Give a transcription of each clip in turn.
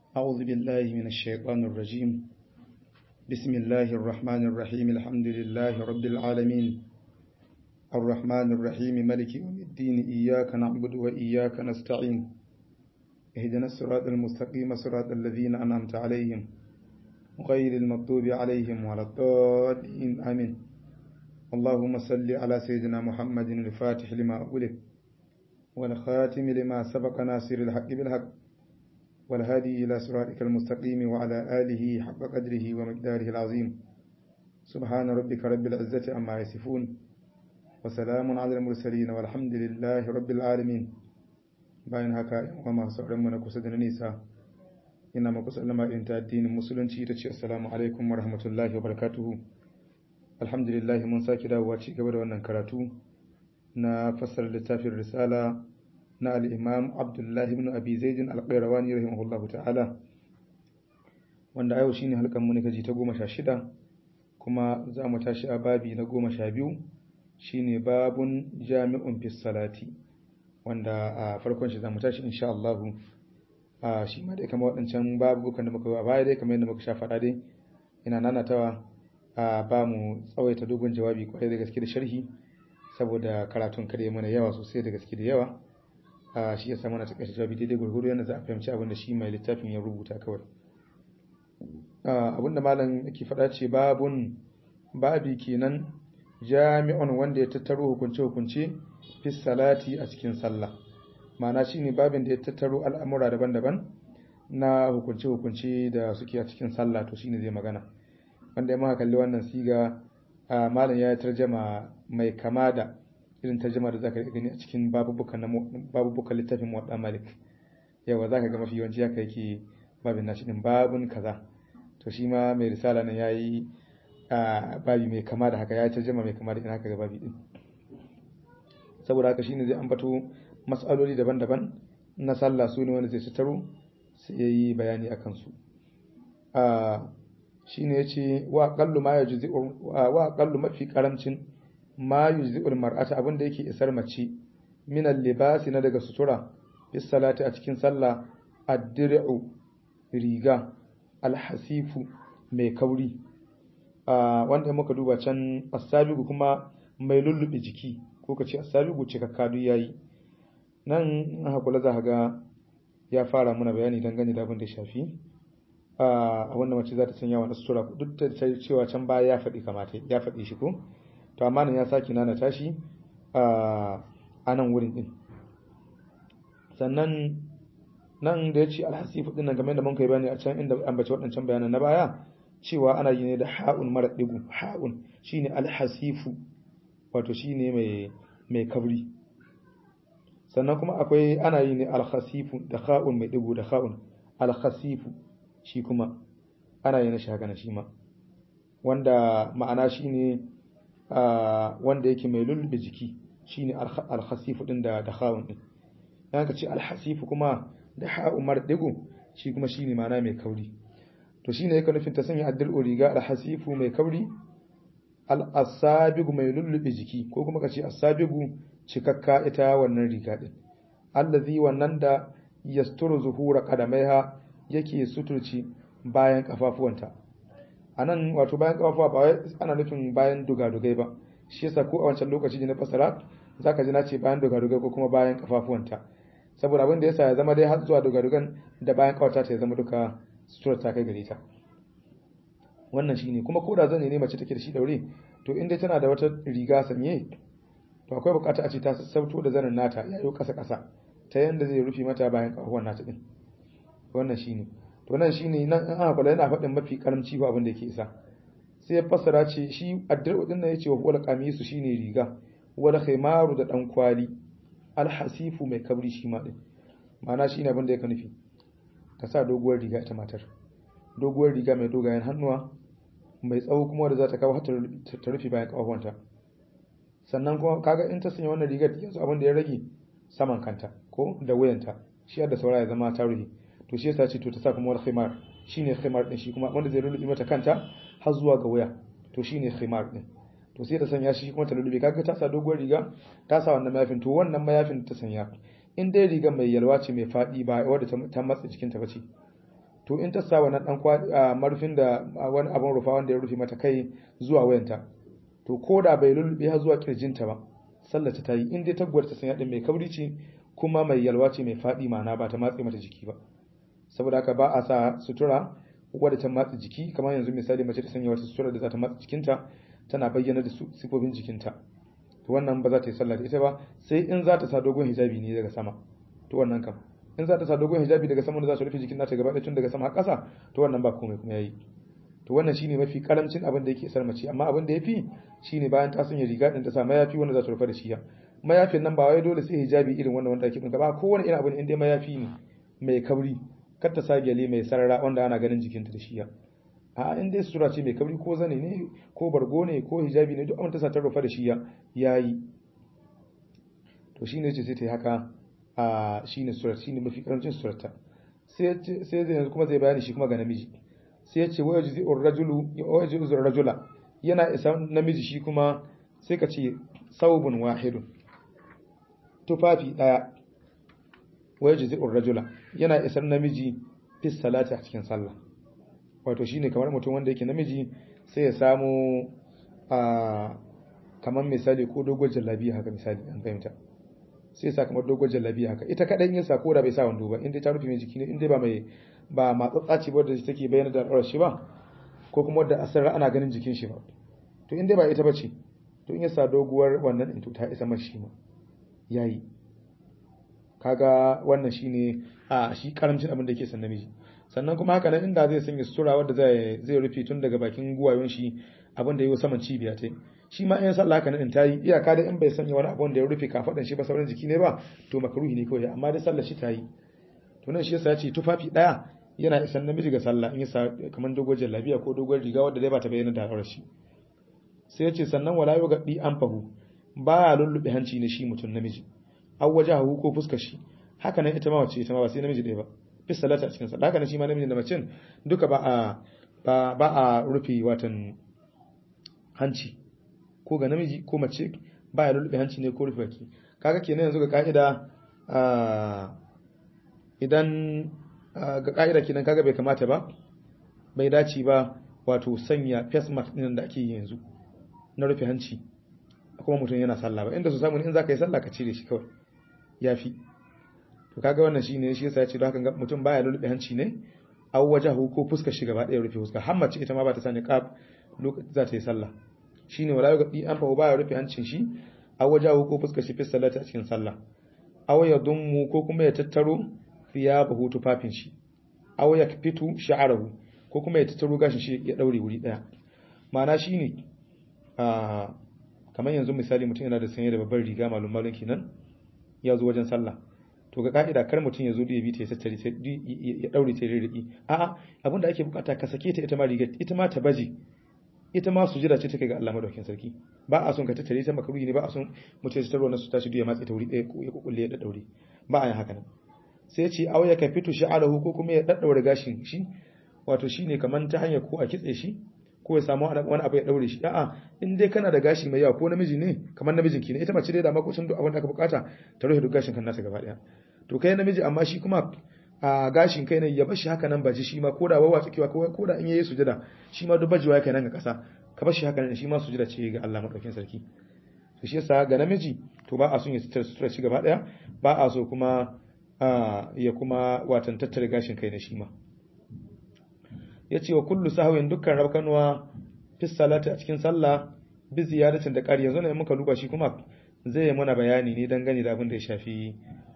أعوذ بالله من الشيطان الرجيم بسم الله الرحمن الرحيم الحمد لله رب العالمين الرحمن الرحيم ملك يوم الدين إياك نعبد وإياك نستعين اهدنا الصراط المستقيم صراط الذين أنعمت عليهم غير المغضوب عليهم ولا الضالين آمين اللهم صل على سيدنا محمد الفاتح لما أغلق والخاتم لما سبق ناصر الحق بالحق والهادي إلى صراطك المستقيم وعلى آله حق قدره ومقداره العظيم سبحان ربك رب العزة عما يصفون وسلام على المرسلين والحمد لله رب العالمين bayan haka yan masu sauran na kusa da na nisa ina maku sallama irin ta addinin musulunci ta ce assalamu alaikum wa rahmatullahi wa barakatuhu alhamdulillah mun sake dawowa ci gaba da wannan karatu na fassar littafin risala na al'imam abdullahi ibn abi zaidin alƙairawani rahimahullahu ta'ala wanda yau shine halkan mu kaji ta goma sha shida kuma za mu tashi a babi na goma sha biyu shine babun jami'un fis salati wanda a farkon shi za mu tashi insha Allah a shi ma dai kamar waɗancan babukan da muka yi a baya dai kamar yadda muka sha faɗa dai ina nanatawa a ba mu tsawaita dogon jawabi kwarai da gaske da sharhi saboda karatun kare mana yawa sosai da gaske da yawa a shi ya samu na takaita jawabi daidai gurguru yana za a fahimci abin da shi mai littafin ya rubuta kawai abin da malam yake faɗa ce babun babi kenan jami'un wanda ya tattaro hukunce hukunce fi salati a cikin sallah ma'ana shine babin da ya tattaro al'amura daban-daban na hukunce hukunce da suke a cikin sallah to shine zai magana wanda ya maka kalli wannan siga malam ya tarjama mai kama da irin tarjama da zaka gani a cikin babubukan babubukan littafin muwadda malik yawa zaka ga mafi yawanci haka yake babin nashi din babun kaza to shi ma mai risala nan yayi babi mai kama da haka ya tarjama mai kama da ina haka ga babi din saboda haka shine zai ambato mas'aloli daban-daban na sallah su ne wanda zai tattaro sai yayi bayani akan su shine yace wa qallu ma yajzi wa qallu mafi karamcin ma yujzi'ul mar'ata abinda yake isar mace min al-libasi na daga sutura bis salati a cikin sallah ad-dir'u riga al-hasifu mai kauri wanda muka duba can asabigu kuma mai lullube jiki ko kace asabigu cikakka duk yayi nan hakula za ga ya fara muna bayani dangane da abin da shafi a wanda mace za ta sanya wa sutura duk da cewa can baya ya faɗi kamata ya faɗi shi ko to amma nan ya saki nana tashi a nan wurin din sannan nan da ya ce alhasifu din nan game da mun kai bayani a can inda an bace waɗancan bayanan na baya cewa ana yi ne da ha'un mara digu ha'un shine alhasifu wato shine mai mai kabri sannan kuma akwai ana yi ne alhasifu da ha'un mai digu da ha'un alhasifu shi kuma ana yi na shi haka na shi ma wanda ma'ana shine wanda yake mai lullube jiki shine alhasifu din da da khawun din dan ka ce alhasifu kuma da ha'u mardigu shi kuma shine ma'ana mai kauri to shine yake nufin ta sanya addal riga alhasifu mai kauri al-asabigu mai lullube jiki ko kuma ka ce asabigu cikakka ita wannan riga din allazi wannan da yasturu zuhura qadamaiha yake suturci bayan kafafuwanta a nan wato bayan kafafuwa ba wai ana nufin bayan dugadugai ba shi yasa ko a wancan lokaci da na fasara zaka ji na ce bayan dugadugai ko kuma bayan kafafuwanta saboda abin da yasa ya zama dai har zuwa dugadugan da bayan kawata ta ya zama duka sutura ta kai gare ta wannan shine kuma ko da zan ne mace take da shi daure to in dai tana da wata riga sanye to akwai bukata a ce ta sassauto da zanin nata yayo kasa kasa ta yanda zai rufe mata bayan kafafuwan nata din wannan shine to nan shine nan in aka kula yana faɗin mafi karamci ko abin da yake isa sai ya fassara ce shi addu'u din nan yace wa wal qamisu shine riga wal khimaru da dan kwali al hasifu mai kabri shi ma din ma'ana shine abin da yake nufi ta sa doguwar riga ita matar doguwar riga mai dogayen hannuwa mai tsawo kuma da za ta kawo ta rufe bayan kafafuwanta sannan kuma kaga in ta sanya wannan rigar yanzu abin da ya rage saman kanta ko da wuyanta shi da saura ya zama ta rufe to shi yasa ce to ta sa kuma wani khimar shine khimar din shi kuma wanda zai lullubi mata kanta har zuwa ga wuya to shine khimar din to sai ta sanya shi kuma ta lullube kaga ta sa doguwar riga ta sa wannan mayafin to wannan mayafin ta sanya in dai riga mai yalwa ce mai fadi ba wadda ta matsa jikinta ba ce to in ta sa wannan dan marufin da wani abin rufa wanda ya rufe mata kai zuwa wayanta to ko da bai lulluɓe har zuwa kirjinta ba sallar ta yi in dai taguwar ta sanya din mai kauri ce kuma mai yalwa ce mai faɗi ma'ana ba ta matse mata jiki ba saboda haka ba a sa sutura wadda ta matse jiki kamar yanzu misali mace ta sanya wata sutura da za ta matse jikinta tana bayyana da sifofin jikinta to wannan ba za ta yi sallah da ita ba sai in za ta sa dogon hijabi ne daga sama to wannan kam in za ta sa dogon hijabi daga sama da za ta rufe jikin nata gaba ɗaya tun daga sama har ƙasa to wannan ba komai kuma yayi to wannan shine mafi karamcin abin da yake isar mace amma abin da yafi shine bayan ta sanya riga din ta sa mayafi wanda za ta rufe da shi mayafin nan ba wai dole sai hijabi irin wannan wanda ake dinka ba kowane irin abin in dai mayafi ne mai kauri kar ta sa gyale mai sarara wanda ana ganin jikinta da shi a in dai sutura ce mai kauri ko zane ne ko bargo ne ko hijabi ne duk abin ta sa ta rufe da shi yayi to shine ce sai ta yi haka a shine surat shine mafi karancin surata sai sai zai yanzu kuma zai bayani shi kuma ga namiji sai ya ce wa yajzi ar-rajulu wa yajzi ar-rajula yana isa namiji shi kuma sai ka ce saubun wahidun tufafi daya wa yajzi ar-rajula yana isar namiji fi salati a cikin sallah wato shine kamar mutum wanda yake namiji sai ya samu a kamar misali ko dogon jallabi haka misali an fahimta sai sa kamar dogon jallabi haka ita kadan yin sa ko da bai sa wando ba inda ta rufe mai jiki ne inda ba mai ba matsatsa ce ba da take bayyana da al'aurar shi ba ko kuma da asar ana ganin jikin shi ba to inda ba ita bace to in ya sa doguwar wannan din to ta isa mashi ma yayi kaga wannan shine a shi karamcin abin da yake san namiji sannan kuma haka nan inda zai sanya sutura wanda zai zai rufe tun daga bakin guwayon shi abin da yayi saman cibiya ta shi ma in sallah haka nan ta yi iyaka da in bai sanya wani abu da ya rufe kafadan shi ba sauran jiki ne ba to makruhi ne kawai amma dai sallar shi ta yi to nan shi yasa ya ce tufafi daya yana isan namiji ga sallah in yasa kamar dogon jallabiya ko dogon riga wanda dai ba ta bayyana da al'aurar shi sai ya ce sannan wala yau gaɗi an fahu ba ya lullube hanci ne shi mutum namiji an waje hagu ko fuskar shi haka nan ita ma wace ita ma ba sai namiji ɗaya ba fi salata a cikin sallah haka nan shi ma namiji da macen duka ba a ba ba a rufe watan hanci ko ga namiji ko mace ba ya lullube hanci ne ko rufe baki kaga kenan yanzu ga ka'ida idan ga ka'ida kenan kaga bai kamata ba bai dace ba wato sanya face mask din da ake yi yanzu na rufe hanci kuma mutum yana sallah ba inda su samu in zaka yi sallah ka cire shi kawai yafi to kaga wannan shine shi yasa ya ce don haka mutum baya lulube hanci ne aw wajahu ko fuskar shi gaba ɗaya rufe fuska har mace ita ma ba ta sani qab lokacin za ta yi sallah shine wala yuqdi an fa baya rufe hancin shi aw wajahu ko fuskar shi fi salati a cikin sallah aw yadummu ko kuma ya tattaro thiyabahu tufafin shi aw yakfitu sha'arahu ko kuma ya tattaro gashin shi ya daure wuri daya ma'ana shine a kamar yanzu misali mutum yana da sanye da babbar riga malum malum kenan ya zo wajen sallah to ga ka'ida kar mutum ya zo da ya bi ta ya tattare ta ya daure ta rirriƙi a'a abinda ake bukata ka sake ta ita ma riga ita ma ta baje ita ma sujira ce take ga Allah madaukakin sarki ba a son ka tattare ta makaruhi ne ba a son mutum ya tattaro na su tashi ya matse ta wuri ɗaya ko ya kukulle ya daure ba a yin haka nan sai ce aw ya kafitu sha'alahu ko kuma ya daddaure gashin shi wato shine kaman ta hanyar ko a kitse shi ko ya samu wani abu ya daure shi a'a in dai kana da gashi mai yawa ko namiji ne kamar namijin ki ne ita mace dai da makocin duk abin da aka bukata ta rufe duk gashin kan nasa gaba daya to kai namiji amma shi kuma a gashin kai ne ya bashi haka nan baji shi ma ko da wawa tsakewa ko da in yayi sujada shi ma duk bajewa kai nan ga kasa ka bashi haka nan shi ma sujada ce ga Allah madaukakin sarki to shi yasa ga namiji to ba a son ya sutura shi gaba daya ba a so kuma ya kuma watan tattare gashin kai na shi ma ya ce wa kullu sahawin dukkan rabkanuwa fi salati a cikin sallah bi ziyaratin da ƙari yanzu ne muka duba shi kuma zai yi mana bayani ne dangane da abin da ya shafi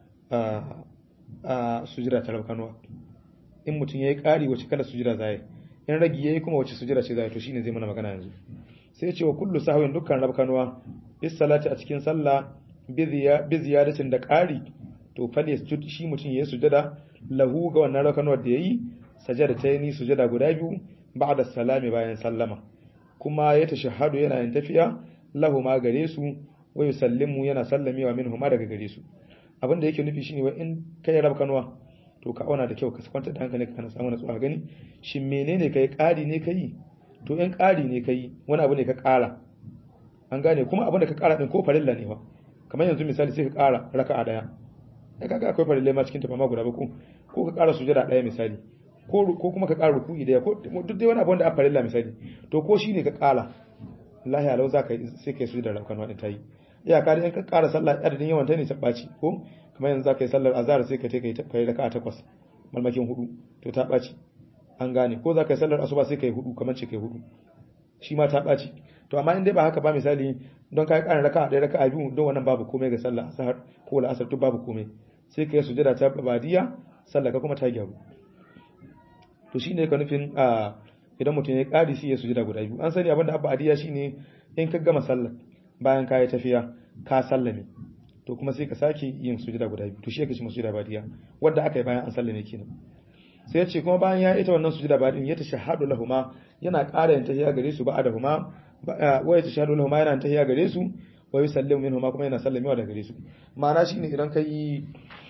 a sujira ta rabkanuwa in mutum ya yi ƙari wace kala sujira za yi in ragi ya yi kuma wace sujira ce za yi to shine zai mana magana yanzu sai ce wa kullu sahawin dukkan rabkanuwa fi salati a cikin sallah bi ziyaratin da ƙari to fal yasjud shi mutum ya yi sujada lahu ga wannan rabkanuwar da ya yi sajada ta yi sujada guda biyu ba'da salami bayan sallama kuma ya tashahhadu yana yin tafiya lahu ma gare su wa yusallimu yana sallamewa minhu ma daga gare su abin da yake nufi shine wai in kai rab kanwa to ka auna da kyau ka kwanta da hankali ka samu natsuwa gani shin menene kai ƙari ne kai to in ƙari ne kai wani abu ne ka ƙara an gane kuma abin da ka ƙara din ko farilla ne ba kamar yanzu misali sai ka ƙara raka'a daya ai kaga akwai farilla ma cikin tafa ma guda ba ko ko ka ƙara sujada daya misali ko ko kuma ka ƙara ruku'i daya ko duk dai wani abu wanda a farilla misali to ko shine ka ƙara lahi alau za ka sai kai su da raukan din tayi iyaka da in ka ƙara sallah adadin yawan ta ne ta ɓaci ko kamar yanzu za ka yi sallar azhar sai ka kai kai raka'a takwas malmakin hudu to ta ɓaci an gane ko za ka yi sallar asuba sai ka yi hudu kamar ce ka yi hudu shi ma ta ɓaci to amma in dai ba haka ba misali don ka yi ƙarin raka'a ɗaya raka'a biyu don wannan babu komai ga sallar asar ko la'asar duk babu komai sai ka yi sujada ta badiya sallar ka kuma ta gyaru to shine ka nufin a idan mutum ya ƙari sai ya sujada guda biyu an sani abinda abba adiya shine in ka gama sallar bayan ka yi tafiya ka sallame to kuma sai ka sake yin sujada guda biyu to shi yake shi sujada badiya wanda aka yi bayan an sallame kenan sai ya ce kuma bayan ya ita wannan sujada badiya ya tashahhadu lahuma yana ƙara yin tahiyya gare su ba'da huma wa ya tashahhadu lahuma yana tahiyya gare su wa yusallimu minhuma kuma yana sallamewa daga gare su ma'ana shine idan ka yi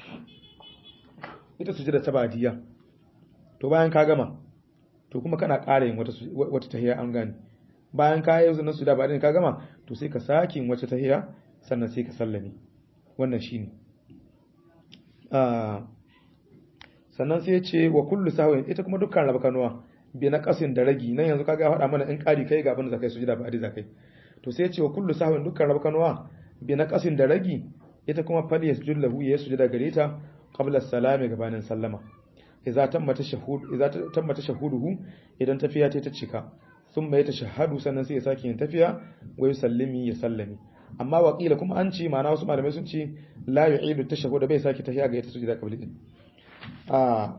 ita sujada ta badiya to bayan ka gama to kuma kana ƙara yin wata tahiya an gane bayan ka yi zunan su da ba ka gama to sai ka sake yin wata tahiya sannan sai ka sallame wannan shine sannan sai ya ce wa kullu sahwin ita kuma dukkan raba kanuwa bi na kasin da ragi nan yanzu kaga faɗa mana in ƙari kai ga abin da zakai sujada ba adi zakai to sai ya ce wa kullu sahwin dukkan raba kanuwa bi na kasin da ragi ita kuma fal yasjud lahu ya sujada gare ta qabla salami gabanin sallama idza tamma tashahhud idza tamma tashahhuduhu idan tafiya ta cika sun mai tashahhadu sannan sai ya sake yin tafiya wa yusallimi ya sallami amma waqila kuma an ce ma'ana wasu malamai sun ce la yu'idu tashahhud bai sake tafiya ga ita sujada qabli din a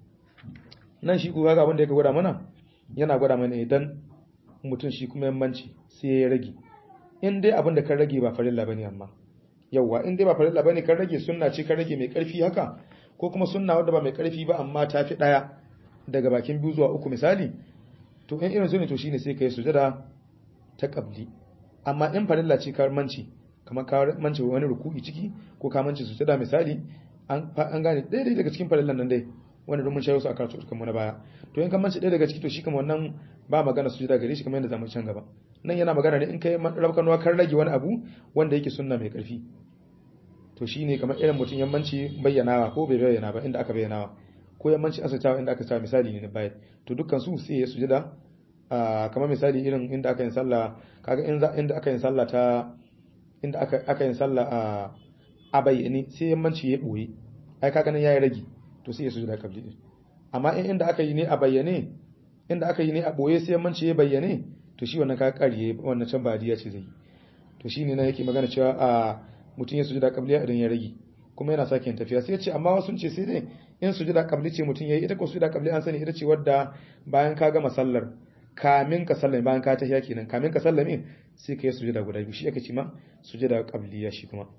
nan shi ku ga abin da yake gwada mana yana gwada mana idan mutum shi kuma yammanci sai ya rage in dai abin da kan rage ba farilla bane amma yawwa in dai ba farilla bane kan rage sunna ce kan rage mai karfi haka ko kuma sunna wadda ba mai karfi ba amma ta fi daya daga bakin biyu zuwa uku misali to in irin su ne to shine sai kai sujada ta qabli amma in farilla ce ka manci kamar ka manci wani ruku'i ciki ko ka manci sujada misali an an gane daidai daga cikin farillan nan dai wanda mun shayo su a karatu kan mu na baya to in ka manci ɗaya daga ciki to shi kamar wannan ba magana sujada gare shi kamar yadda zamu can gaba nan yana magana ne in kai rabkanuwa kan rage wani abu wanda yake sunna mai karfi to shine kamar irin mutum yammanci bayyanawa ko bai bayyana ba inda aka bayyanawa ko yammanci asatawa inda aka sa misali ne na baya to dukkan su sai ya sujada kamar misali irin inda aka yin sallah kaga inda aka yin sallah ta inda aka aka yin sallah a a bayyane sai yammanci ya boye ai kaga nan yayi ragi to sai ya sujada kabli din amma in inda aka yi ne a bayyane inda aka yi ne a boye sai yammanci ya bayyane to shi wannan kaga kariye wannan can badiya ce zai to shine nan yake magana cewa a mutum ya sujada qabliya idan ya rage kuma yana sake tafiya sai ya ce amma wasu ce sai dai in sujada qabli ce mutum yayi ita ko sujada qabli an sani ita ce wadda bayan ka gama sallar kamin ka sallame bayan ka tahiya kenan kamin ka sallame sai ka yi sujada guda biyu shi aka ce ma sujada qabliya shi kuma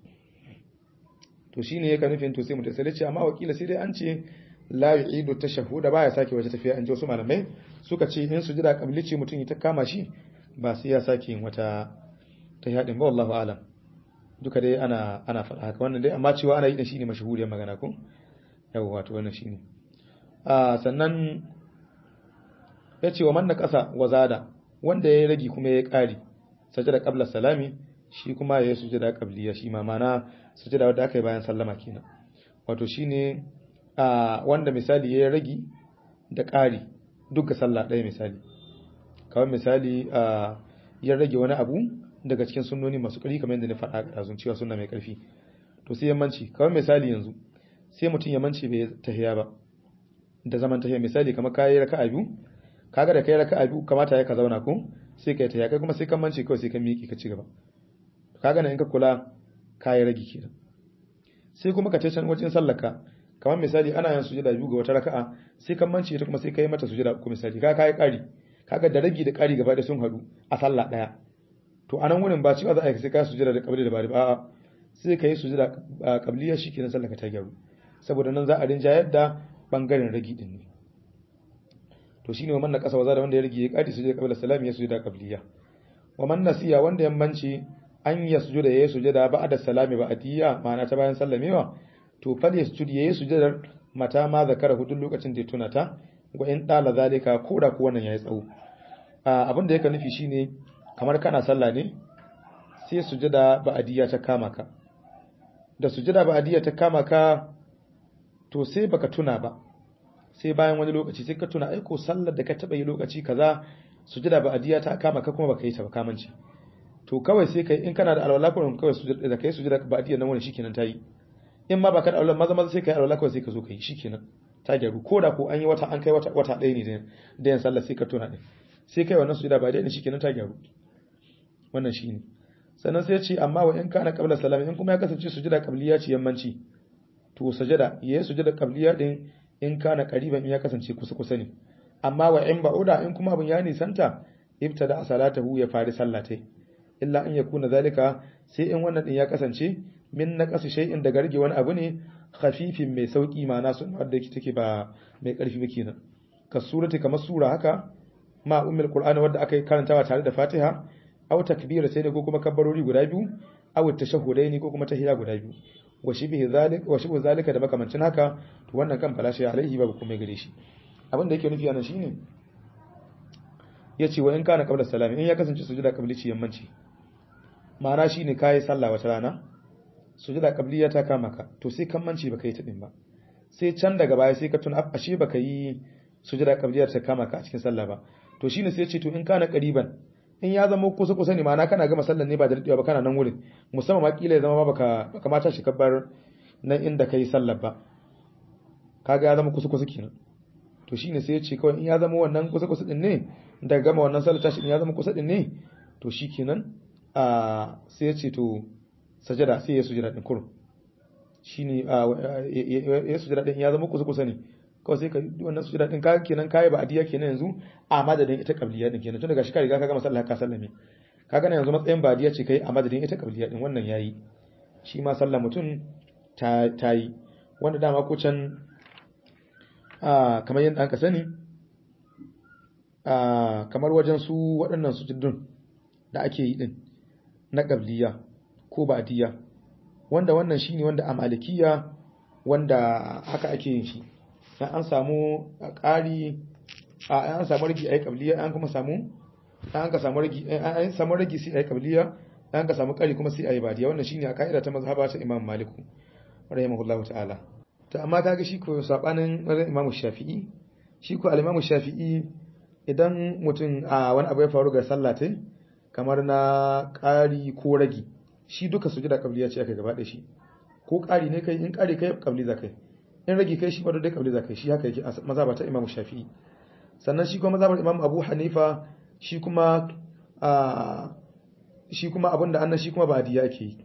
to shine yake nufin to sai mutum sai ce amma wakila sai dai an ce la yu'idu tashahhuda baya sake wata tafiya an ji wasu malamai suka ce in sujada qabli ce mutum ya ta kama shi ba sai ya sake yin wata tahiya din ba wallahu alam duka dai ana ana faɗa haka wannan dai amma cewa ana yi da shi ne mashahuriyar magana ko yawa wato wannan shine a sannan ya ce wa manna ƙasa wa zada wanda ya rage kuma ya ƙari sajada qabla salami shi kuma ya yi sujada qabliya shi ma mana sujada wanda aka yi bayan sallama kenan wato shine a wanda misali ya rage da ƙari duk ga sallah ɗaya misali kawai misali a ya rage wani abu daga cikin sunnoni masu ƙari kamar yadda na faɗa a ɗazun cewa sunna mai ƙarfi to sai yammanci kawai misali yanzu sai mutum yammanci bai tahiya ba da zaman tahiya misali kamar kayi raka'a biyu kaga da kai raka'a biyu kamata ya ka zauna ko sai kai tahiya kai kuma sai kan manci kawai sai ka miƙe ka ci gaba kaga nan in ka kula kayi rage kenan sai kuma ka ce can wajen sallaka kamar misali ana yin sujada biyu ga wata raka'a sai kan manci ita kuma sai kai mata sujada uku misali kaga kai ƙari kaga da ragi da ƙari gaba da sun haɗu a sallah ɗaya to anan wurin ba cewa za a yi sai ka sujada da kabli da bari ba sai ka yi sujada kabliya shikenan sallaka ta gyaru saboda nan za a rinjayar da bangaren ragi din ne to shine wannan kasa waza da wanda ya rage ya kadi sujada qabla salami ya sujada qabliya wa man nasiya wanda yammanci an ya sujuda ya sujada ba'da salami ba'diya ma'ana ta bayan sallamewa to fal yasjud ya sujada mata ma zakara hudun lokacin da ya tuna ta wa in dala zalika ko da ko wannan yayi tsawo abin da yake nufi shine kamar kana sallah ne sai sujada ba'diya ta kama ka da sujada ba'diya ta kama ka to sai baka tuna ba sai bayan wani lokaci sai ka tuna aiko sallar da ka taba yi lokaci kaza sujada ba adiya ta kama ka kuma baka yi ta ba kamanci to kawai sai kai in kana da alwala kuma kawai sujada da kai sujada ba adiya nan wani shikenan ta yi in ma baka da alwala maza maza sai kai alwala kawai sai ka zo kai shikenan ta gyaru ko da ko an yi wata an kai wata wata ɗaya ne da yan sallar sai ka tuna din sai kai wannan sujada ba adiya ne shikenan ta gyaru wannan shine sannan sai ya ce amma wa in kana qabla salami in kuma ya kasance sujada qabliya ce yammanci to sajada yayi sujada qabliya din in kana qariban in ya kasance kusa kusa ne amma wa in ba'uda in kuma abun ya nisanta ibtada salatahu ya fari sallatai illa in yakuna zalika sai in wannan din ya kasance min naqasi shay'in da garge wani abu ne khafifin mai sauki ma'ana sun wanda yake take ba mai karfi ba kenan ka surati kamar sura haka ma ummul qur'ani wanda aka yi karantawa tare da fatiha aw takbira sai da ko kuma kabbarori guda biyu aw tashahhudaini ko kuma tahiyya guda biyu wa shibhi zalika wa shibhu zalika da makamancin haka to wannan kan falashi alaihi babu kuma gare shi abin da yake nufi anan shine yace wa in kana qabla salami in ya kasance sujuda qablici yammanci ma'ana shine kai sallah wata rana sujuda qabliya ta kama ka to sai kan manci baka yi ta din ba sai can daga baya sai ka tuna ashe baka yi sujuda qabliya ta kama ka a cikin sallah ba to shine sai ce to in kana qariban in ya zama kusa kusa ne ma'ana kana gama sallar ne ba da daɗewa ba kana nan wurin musamman ma kila ya zama baka baka mata shi kabbar nan inda kai sallar ba kaga ya zama kusa kusa kenan to shine sai ya ce kawai in ya zama wannan kusa kusa din ne daga gama wannan sallar tashi in ya zama kusa din ne to shikenan a sai ya ce to sajada sai ya sujada din kurum shine ya sujada din ya zama kusa kusa ne kawai sai ka wannan sujada din ka kenan kai ba adiya kenan yanzu a madadin ita qabliya din kenan tun daga shi ka riga ka gama sallah ka sallame kaga nan yanzu matsayin ba adiya ce kai a madadin ita qabliya din wannan yayi shi ma sallah mutum ta tayi wanda dama ko can a kamar yadda aka sani a kamar wajen su waɗannan sujudun da ake yi din na qabliya ko ba adiya wanda wannan shine wanda a malikiya wanda haka ake yin shi an samu ƙari an samu ragi a yi ƙabliya an kuma samu an ka samu ragi an samu ragi sai a yi ƙabliya an ka samu ƙari kuma sai a yi badiya wannan shine a ka'ida ta mazhaba ta Imam Maliku rahimahullahu ta'ala to amma kaga shi ko sabanin Imam Shafi'i shi ko al-Imam Shafi'i idan mutum a wani abu ya faru ga sallah tai kamar na ƙari ko ragi shi duka sujuda ƙabliya ce aka gaba da shi ko ƙari ne kai in ƙari kai ƙabli za kai in rage kai shi ba dai kabli zakai shi haka yake mazhaba ta Imam Shafi'i sannan shi kuma mazhabar Imam Abu Hanifa shi kuma a shi kuma abinda annan shi kuma ba'diya yake yi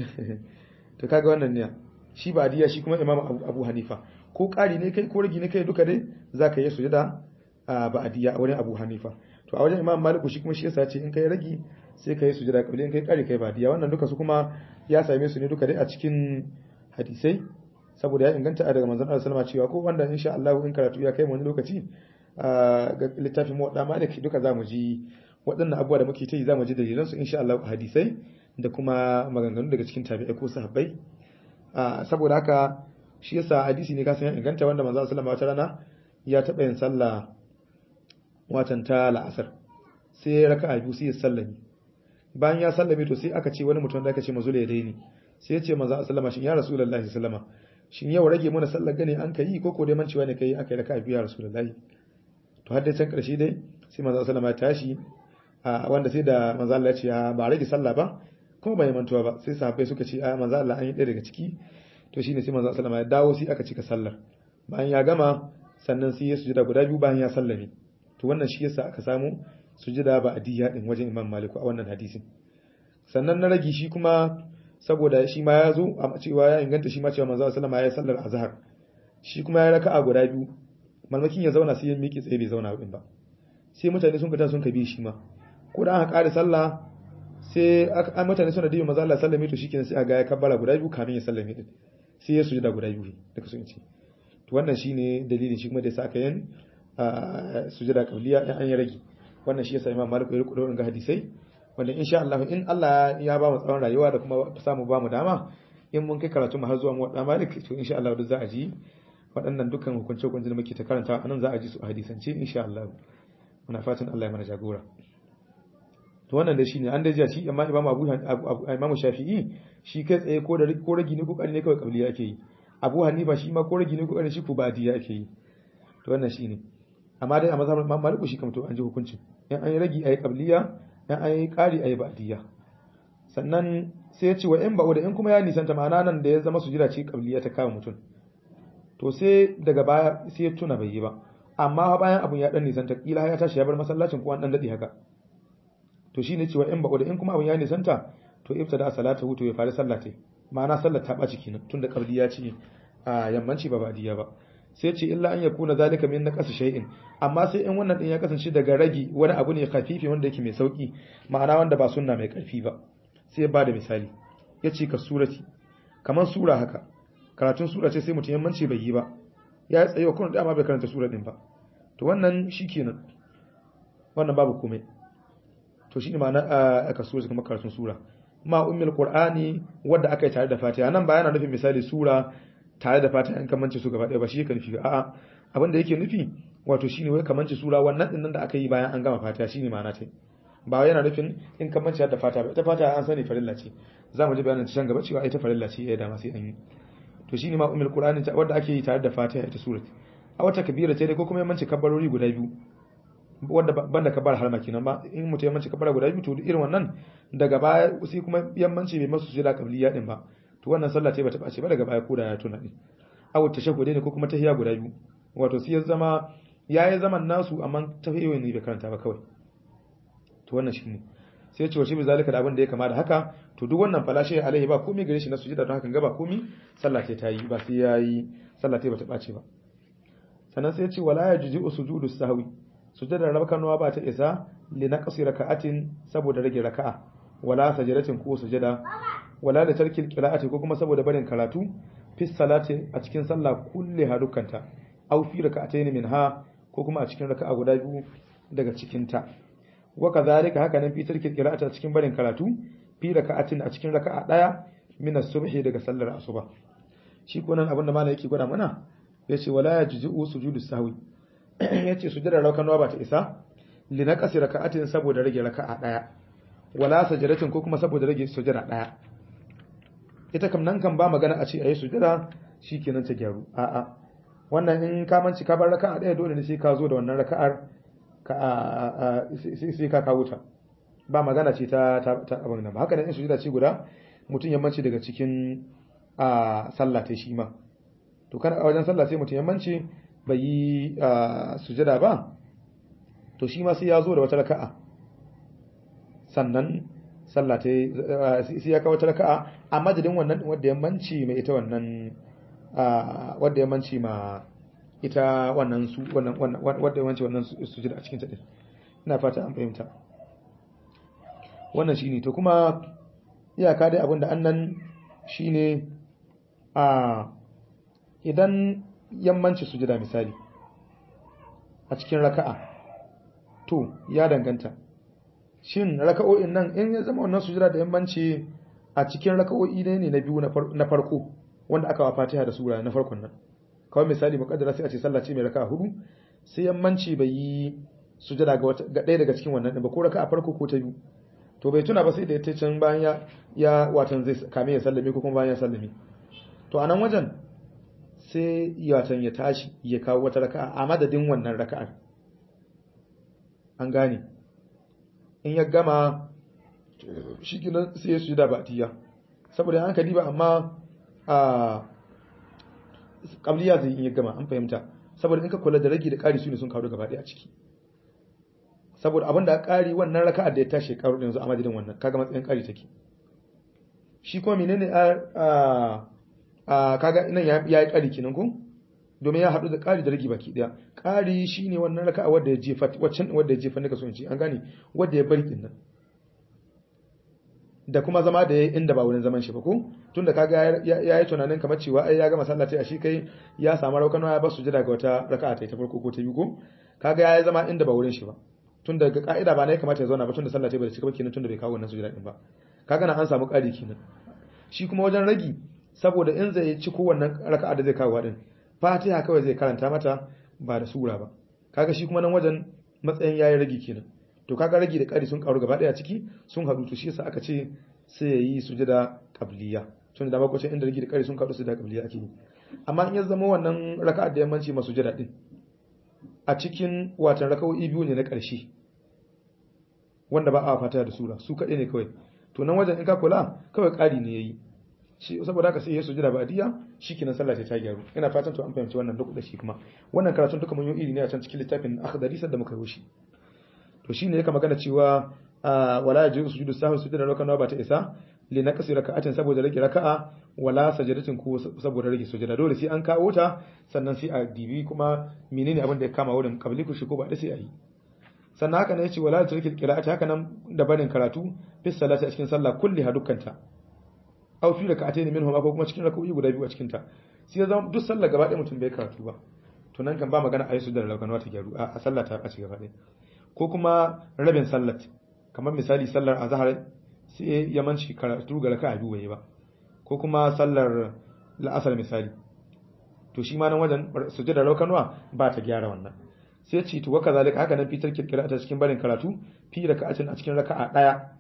to kaga wannan ne shi ba'diya shi kuma Imam Abu Hanifa ko ƙari ne kai ko rage ne kai duka dai zaka yi sujada ba'diya a wurin Abu Hanifa to a wajen Imam Malik shi kuma shi yasa ce in kai rage sai kai sujada kabli in kai ƙari kai ba'diya wannan duka su kuma ya same su ne duka dai a cikin hadisai saboda ya inganta daga manzon Allah sallama cewa ko wanda insha Allah in karatu ya kai mu wani lokaci ga littafin mu da maliki duka zamu ji waɗannan abubuwa da muke ta yi zamu ji dalilan su insha Allah hadisai da kuma maganganu daga cikin tabi'ai ko sahabbai saboda haka shi yasa hadisi ne kasan ya inganta wanda manzon sallama wata rana ya taɓa yin sallah watan ta la'asar sai raka'a biyu sai ya sallami bayan ya sallame to sai aka ce wani mutum da aka ce mazula ya daini sai ya ce manzon sallama shin ya rasulullahi sallama shin yau rage mana sallar gane an kai ko ko dai mancewa ne kai aka yi raka'a biyu ya rasulullahi to har dai can karshe dai sai manzo sallama ya tashi wanda sai da manzo Allah ya ce ba rage sallah ba kuma bai mantuwa ba sai sahabbai suka ce a manzo Allah an yi ɗaya daga ciki to shine sai manzo sallama ya dawo sai aka cika sallar bayan ya gama sannan sai ya sujada guda biyu bayan ya sallame to wannan shi yasa aka samu sujada ba adiyya din wajen Imam Malik a wannan hadisin sannan na ragi shi kuma saboda shi ma ya zo a cewa ya inganta shi ma cewa manzo sallama ya yi sallar azhar shi kuma ya raka'a guda biyu malmakin ya zauna sai ya miƙe tsaye bai zauna din ba sai mutane sun fita sun kabi shi ma ko da aka ƙara sallah sai an mutane suna dibi manzo Allah sallame to shikenan sai aga ya kabbara guda biyu kamin ya sallame din sai ya sujuda guda biyu duka sun ce to wannan shine dalilin shi kuma da yasa aka yin sujuda qabliya in an yi rage wannan shi yasa Imam Malik ya riko ga hadisai wanda insha Allah in Allah ya ba mu tsawon rayuwa da kuma samu ba mu dama in mun kai karatu mu har zuwa mu da Malik to insha Allah duk za a ji waɗannan dukkan hukunce hukunce da muke ta karanta anan za a ji su a hadisance insha Allah muna fatan Allah ya mana jagora to wannan da shine an da jiya shi amma Imam Abu Imam Shafi'i shi kai tsaye ko da ko ragi ne ko kari ne kawai kabli yake yi Abu Hanifa shi ma ko ragi ne ko kari shi ko badi yake yi to wannan shine amma dai a mazhabin Imam Malik shi kamar to an ji hukuncin in an yi ragi ayi qabliya in an yi qari ayi ba'diya sannan sai ya ce wa in ba'u da in kuma ya nisanta ma'ana nan da ya zama sujida ce qabliya ta kama mutum to sai daga baya sai ya tuna bai yi ba amma bayan abun ya dan nisanta kila ya tashi ya bar masallacin ko an dan dade haka to shine cewa in ba'u da in kuma abun ya nisanta to ibtada salata hutu ya fara sallate ma'ana sallar ta ɓaci kenan tunda qabliya ce a yammanci ba ba'diya ba sai ce illa an yakuna zalika min naqas shay'in amma sai in wannan din ya kasance daga ragi wani abu ne khafifi wanda yake mai sauki ma'ana wanda ba sunna mai karfi ba sai ba da misali yace ka surati kamar sura haka karatun sura ce sai mutum yammanci bai yi ba ya tsaye wa kuma dama bai karanta sura din ba to wannan shikenan wannan babu komai to shine ma'ana a ka sura kamar karatun sura ma ummul qur'ani wanda aka yi tare da fatiha nan ba yana nufin misali sura tare da fatiha in kamance su gaba ɗaya ba shi yake nufi a'a abin da yake nufi wato shine wai kamance sura wannan din nan da aka yi bayan an gama fatiha shine ma'ana ta ba yana nufin in kamance da fatiha ba ita fatiha an sani farilla ce za mu ji bayanin ta can gaba cewa ita farilla ce ya dama sai an yi to shine ma ummul qur'ani wanda ake yi tare da fatiha ita surat a wata kabira ce dai ko kuma yammanci kabbarori guda biyu wanda banda kabar harma kenan ba in mutum yammanci kabar guda biyu to irin wannan daga baya sai kuma yammanci bai masu sujada qabliya din ba to wannan sallah ce bata bace ba daga baya koda ya tuna din aw tashahhudi ne ko kuma tahiyya guda biyu wato sai ya zama yayi zaman nasu amma tahiyya ne bai karanta ba kawai to wannan shine sai ce wace bi zalika da abin da ya kama da haka to duk wannan falashe alaihi ba komai gare shi na sujada don hakan ga ba komai sallah ce ta yi ba sai yayi sallah ce bata bace ba sannan sai ya ce wala yajuzu sujudu sahwi sujadar rabkanuwa ba ta isa li naqsi raka'atin saboda rage raka'a wala sajadatin ko sujada wala da tarkil qira'ati ko kuma saboda barin karatu fi salati a cikin sallah kulli harukanta aw fi raka'atayn minha ko kuma a cikin raka'a guda biyu daga cikin ta wa kadhalika haka nan fi tarkil qira'ati a cikin barin karatu fi raka'atin a cikin raka'a daya min as-subhi daga sallar asuba shi ko nan abinda malai yake gwada mana yace wala yajzu sujudu sahwi yace sujudar raka'a ba ta isa li naqsi raka'atin saboda rage raka'a daya wala sajadatin ko kuma saboda rage sujada daya ita kam nan kan ba magana a ce ayi sujada shikenan ta gyaru a'a wannan in ka manci ka bar raka'a daya dole ne sai ka zo da wannan raka'ar ka sai ka kawo ta ba magana ce ta ta abin nan ba haka nan in sujada ce guda mutum ya manci daga cikin a sallah ta shi ma to kana a wajen sallah sai mutum ya manci bai yi sujada ba to shi ma sai ya zo da wata raka'a sannan sallah ta sai ya kawo raka'a a madadin wannan wadda ya manci mai ita wannan wadda ya manci ma ita wannan su wannan wadda ya manci wannan sujud a cikin ta din ina fata an fahimta wannan shine to kuma iyaka dai abinda annan shine a idan yammanci sujada misali a cikin raka'a to ya danganta shin raka'o'in nan in ya zama wannan sujada da yammanci a cikin raka'o'i ne ne na biyu na farko wanda aka wa Fatiha da sura na farkon nan kawai misali muqaddara sai a ce sallah ce mai raka'a hudu sai yammanci bai yi sujada ga wata ga ɗaya daga cikin wannan ba ko raka'a farko ko ta biyu to bai tuna ba sai da ya can bayan ya ya watan zai kame ya sallame ko kuma bayan ya sallame to a nan wajen sai yatan ya tashi ya kawo wata raka'a a madadin wannan raka'ar an gane in ya gama shi kinan sai ya sujada batiya saboda an kadi ba amma a qabliya zai in ya gama an fahimta saboda in ka kula da ragi da ƙari su ne sun kawo gaba ɗaya a ciki saboda abin da ƙari wannan raka'ar da ya tashi karu yanzu a madadin wannan kaga matsayin ƙari take shi kuma menene a a kaga nan ya yi ƙari kenan ko domin ya haɗu da ƙari da rage baki ɗaya ƙari shine wannan raka'a wadda ya jefa waccan wadda ya jefa nika so in ce an gane wadda ya bari din nan da kuma zama da ya inda ba wurin zaman shi ba ko tunda kaga ya yi tunanin kamar cewa ai ya gama sallah ta shi kai ya samu raukano ya basu jira ga wata raka'a ta farko ko ta biyu ko kaga ya yi zama inda ba wurin shi ba tunda ga ka'ida ba ne kamata ya zauna ba tunda sallah ta bai cika ba kenan tunda bai kawo wannan sujada din ba kaga na an samu ƙari kenan shi kuma wajen ragi saboda in zai ci kowannan raka'a da zai kawo din fatiha kawai zai karanta mata ba da sura ba kaga shi kuma nan wajen matsayin yayi ragi kenan to kaga ragi da ƙari sun karu gaba daya ciki sun haɗu to shi yasa aka ce sai ya yi sujada qabliya tun da bakwacin inda ragi da ƙari sun karu su da qabliya ake yi amma in ya zama wannan raka'a da yammanci ma sujada din a cikin watan raka'o'i biyu ne na ƙarshe wanda ba a fata da sura su kaɗai ne kawai to nan wajen in ka kula kawai ƙari ne yayi shi saboda haka sai ya sujada ba'diya shikenan sallah ta gyaru ina fatan to an fahimci wannan duk da shi kuma wannan karatun duka mun yi iri ne a can cikin littafin akhdari da muka yi shi to shine yake magana cewa wala yajibu sujudu sahwi sujada rakana ba ta isa li naqsi raka'atin saboda rage raka'a wala sajadatin ko saboda rage sujada dole sai an kawo ta sannan sai a dibi kuma menene abin da ya kama wurin kabli ku shi ko ba da sai a yi sannan haka ne yace wala tarkil qira'ati haka nan da barin karatu fi salati a cikin sallah kulli hadukkanta aw fi raka'atayn minhum ko kuma cikin raka'o'i guda biyu a cikin ta sai ya zama duk sallah gaba ɗaya mutum bai karatu ba to nan kan ba magana ayi sujada rakana ta gyaru a sallah ta ɓaci gaba ɗaya ko kuma rabin sallat kamar misali sallar azhar sai ya manci karatu ga raka'a biyu bai ba ko kuma sallar la'asar misali to shi ma nan wajen sujada raukanwa ba ta gyara wannan sai ce to waka zalika haka nan fitar kirkira ta cikin barin karatu fi raka'atin a cikin raka'a daya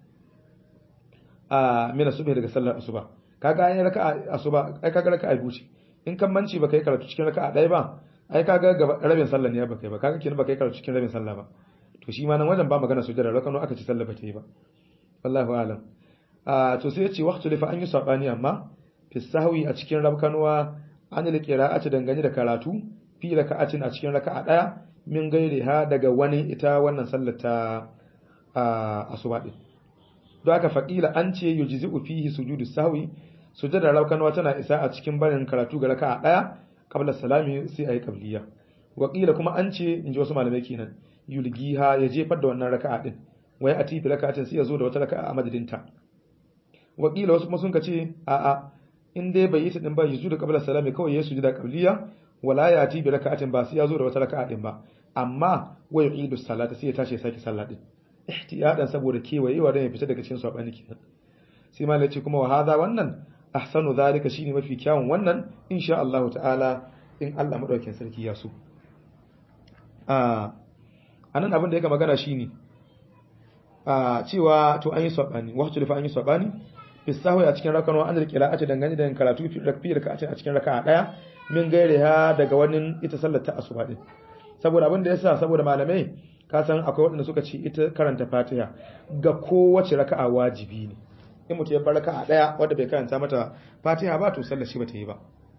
a mina subhi daga sallar asuba kaga ai raka'a asuba ai kaga raka'a biyu ce in kan manci baka yi karatu cikin raka'a daya ba ai kaga rabin sallar ne baka yi ba kaga kenan baka yi karatu cikin rabin sallah ba to shi ma nan wajen ba magana sujada rakano aka ci sallah bata yi ba wallahu alam a to sai yace waqtu lifa an yi sabani amma fi sahwi a cikin rabkanuwa an da qira'ati dangane da karatu fi raka'atin a cikin raka'a daya min gaire ha daga wani ita wannan sallar ta asuba din don haka faqila an ce yujzi'u fihi sujudu sahwi sujada rabkanuwa tana isa a cikin barin karatu ga raka'a daya qabla salami sai ayi qabliya waqila kuma an ce inji wasu malamai kenan yulgiha ya jefar da wannan raka'a din wai a tifi raka'atin sai ya zo da wata raka'a a madadinta wakila wasu kuma sun ce a a in dai bai yi ta din ba yuzu da qabla salami kawai ya sujuda qabliya wala ya tifi raka'atin ba sai ya zo da wata raka'a din ba amma wai yu'idu salata sai ya tashi ya saki sallah din ihtiyadan saboda kewayewa dan ya fita daga cikin sabani kenan sai malai ce kuma wa hadha wannan ahsanu zalika shine mafi kyawun wannan insha Allah ta'ala in Allah madaukakin sarki ya so a anan abin da yake magana shine a cewa to an yi sabani wahtu lifa an yi sabani fi sahwi a cikin rakan wa an qira'ati dangane da karatu fi rakfi raka'ati a cikin raka'a daya min gaire ha daga wani ita sallar ta asuba din saboda abin da yasa saboda malamai ka san akwai waɗanda suka ce ita karanta Fatiha ga kowace raka'a wajibi ne in mutum ya bar raka'a daya wanda bai karanta mata Fatiha ba to sallar shi bata yi ba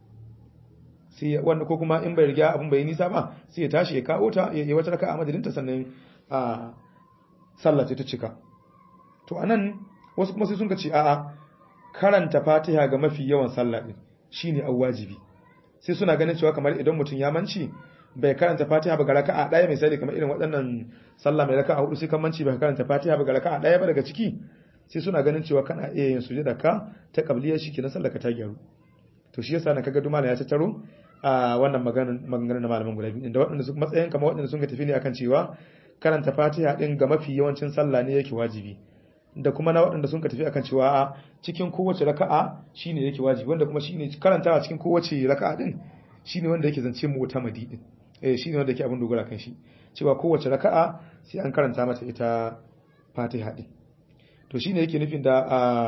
sai wanda ko kuma in bai riga abin bai nisa ba sai ya tashi ya kawo ta ya yi wata raka a madadinta sannan a sallah ta cika to anan wasu kuma sai sun ce a'a karanta fatiha ga mafi yawan sallah din shine an wajibi sai suna ganin cewa kamar idan mutum ya manci bai karanta fatiha ba ga raka'a daya misali kamar irin waɗannan sallah mai raka'a hudu sai kan manci bai karanta fatiha ba ga raka'a daya ba daga ciki sai suna ganin cewa kana iya yin sujada ka ta qabliya shi kenan sallah ka ta gyaru to shi yasa na kaga dumala ya tattaro a wannan maganganun na malaman guda biyu da waɗanda su matsayin kamar waɗanda sun ka tafi ne akan cewa karanta fatiha din ga mafi yawancin sallah ne yake wajibi da kuma na waɗanda sun ka tafi akan cewa a cikin kowace raka'a shine yake wajibi wanda kuma shine karantawa cikin kowace raka'a din shine wanda yake zance mu ta madi din eh shine wanda yake abin dogara kan shi cewa kowace raka'a sai an karanta mata ita fatiha din to shine yake nufin da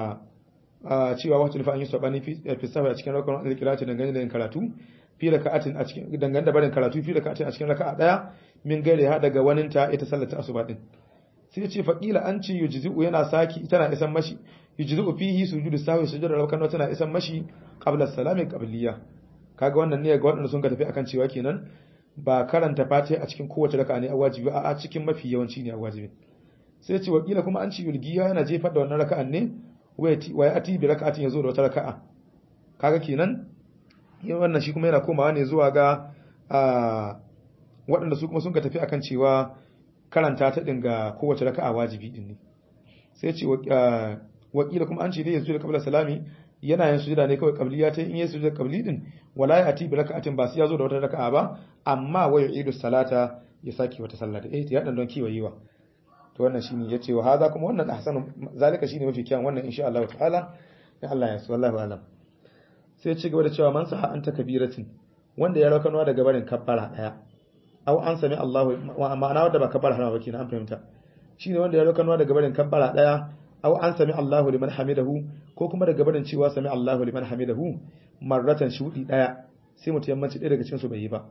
a cewa wata nufa an yi sabani fi safa a cikin rakon da kirati dangane da yin karatu fi raka'atin a cikin dangane da barin karatu fi raka'atin a cikin raka'a daya min gaire ha daga waninta ita sallar ta asuba din sai ya ce faqila an ce yujzi'u yana saki tana isan mashi yujzi'u fihi sujudu sahwi sujudu rakan tana isan mashi qabla salami qabliya kaga wannan ne ga waɗanda sun ka tafi akan cewa kenan ba karanta fatiha a cikin kowace raka'a ne a wajibi a cikin mafi yawanci ne a wajibi sai ya ce wakila kuma an ce yulgiya yana jefar da wannan raka'an ne wai ati bi raka'atin yazo da wata raka'a kaga kenan yin wannan shi kuma yana komawa ne zuwa ga waɗanda su kuma sun ka tafi akan cewa karanta ta dinga kowace raka'a wajibi din ne sai ce wakila kuma an ce dai yanzu da kabla salami yana yin sujuda ne kawai qabliya ta in yi sujuda qabli din wala ya ati bi raka'atin ba sai yazo da wata raka'a ba amma wa yu'idu salata ya saki wata sallah da eh ya dan don kiwayewa to wannan shine yace wa hada kuma wannan ahsanu zalika shine mafi kyan wannan insha Allah ta'ala ya Allah ya su wallahi alam sai ya ci gaba da cewa man saha anta kabiratin wanda ya raukanwa daga barin kabbara daya aw an sami Allahu ma'ana wanda ba kabbara harama ba kenan an fahimta shine wanda ya raukanwa daga barin kabbara daya aw an sami Allahu liman hamidahu ko kuma daga barin cewa sami Allahu liman hamidahu marratan shudi daya sai mutum yammanci ɗaya daga cikin su bai yi ba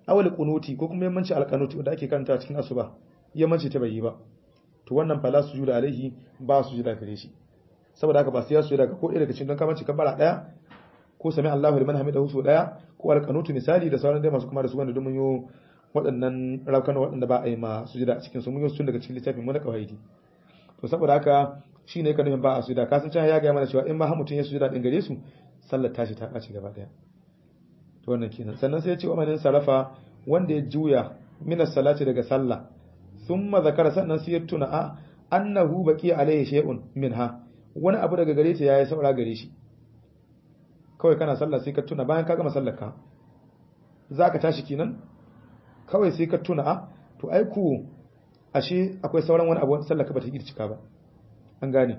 awal qunuti ko kuma yammanci alqanuti wanda ake karanta cikin asuba yammanci ta bai yi ba to wannan fala sujuda alaihi ba sujuda gare shi saboda haka ba sai ya sujuda ga ko ɗaya daga cikin don kamanci kabbara daya ko sami Allahu liman hamidahu su daya ko alqanutu misali da sauran dai masu kuma da su wanda mun yo waɗannan raukan waɗanda ba a yi ma sujuda a cikin su mun yi tun daga cikin littafin mu na kawaidi to saboda haka shine ka nufin ba a sujuda kasan can ya ga mana cewa in ma har mutun ya sujuda din gare su sallar tashi ta ɓaci gaba daya to wannan kenan sannan sai ya ce wa manin sarafa wanda ya juya minas salati daga sallah thumma zakara sannan sai ya tuna a annahu baqi alaihi shay'un minha wani abu daga gare ta yayi saura gare shi kawai kana sallah sai ka tuna bayan ka gama sallar ka zaka tashi kenan kawai sai ka tuna a to ai ku ashe akwai sauran wani abu sallar ka bata yi cika ba an gane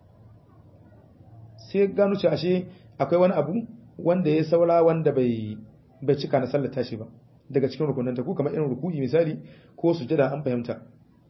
sai gano ce ashe akwai wani abu wanda ya saura wanda bai bai cika na sallar tashi ba daga cikin rukunanta ko kamar irin ruku'i misali ko sujada an fahimta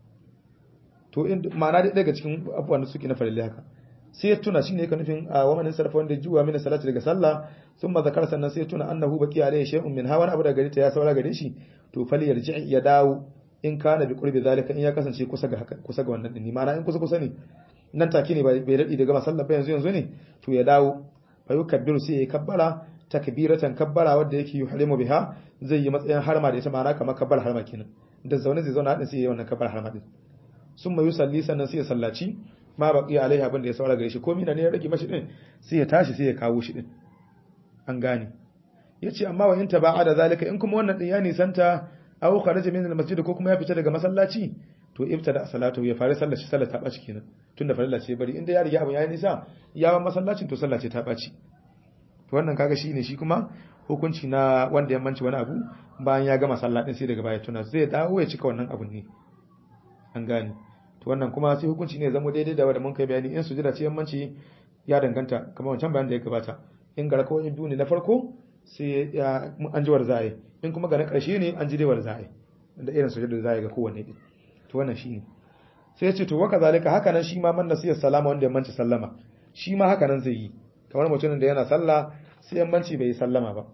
to in ma'ana dai daga cikin abubuwan da suke na farille haka sai ya tuna shine yake nufin a wamanin sarfa wanda juwa mina salati daga sallah sun ma zakar sannan sai ya tuna annahu baqi alayhi shay'un min hawan abu daga gare ta ya saura gare shi to fali yarji ya dawo in kana bi qurbi zalika in ya kasance kusa ga haka kusa ga wannan din ma'ana in kusa kusa ne nan take ne bai dadi daga masallar ba yanzu yanzu ne to ya dawo fa yukabbiru sai ya kabbara takbiratan kabbara wanda yake yuhrimu biha zai yi matsayin harma da ita ma'ana kamar kabbar harma kenan da zaune zai zauna hadin sai ya yi wannan kabbar harma din sun mai yusalli sannan sai ya sallaci ma baqi alaiha abin da ya saura gare shi ko mina ne ya rage mashi din sai ya tashi sai ya kawo shi din an gane yace amma wa in taba'a da zalika in kuma wannan din ya nisanta aw kharaja min al-masjid ko kuma ya fita daga masallaci to ibtada salatu ya fara sallar shi sallar ta baci kenan tunda farilla ce bari inda ya riga abin ya nisa ya ba masallacin to sallar ce ta baci to wannan kaga shine shi kuma hukunci na wanda ya manci wani abu bayan ya gama sallah din sai daga baya tuna zai dawo ya cika wannan abun ne an gane to wannan kuma sai hukunci ne zama daidai da wanda mun kai bayani in sujada ce yammanci ya danganta kamar wancan bayan da ya gabata in ga rakawai biyu ne na farko sai ya an ji war za'a in kuma ga na karshe ne an ji dai war za'a da irin sujada da za'a ga kowanne din to wannan shine sai ya ce to waka zalika haka nan shi ma man nasiyar salama wanda ya manci sallama shi ma haka nan zai yi kamar mutumin da yana sallah sai yammanci bai yi sallama ba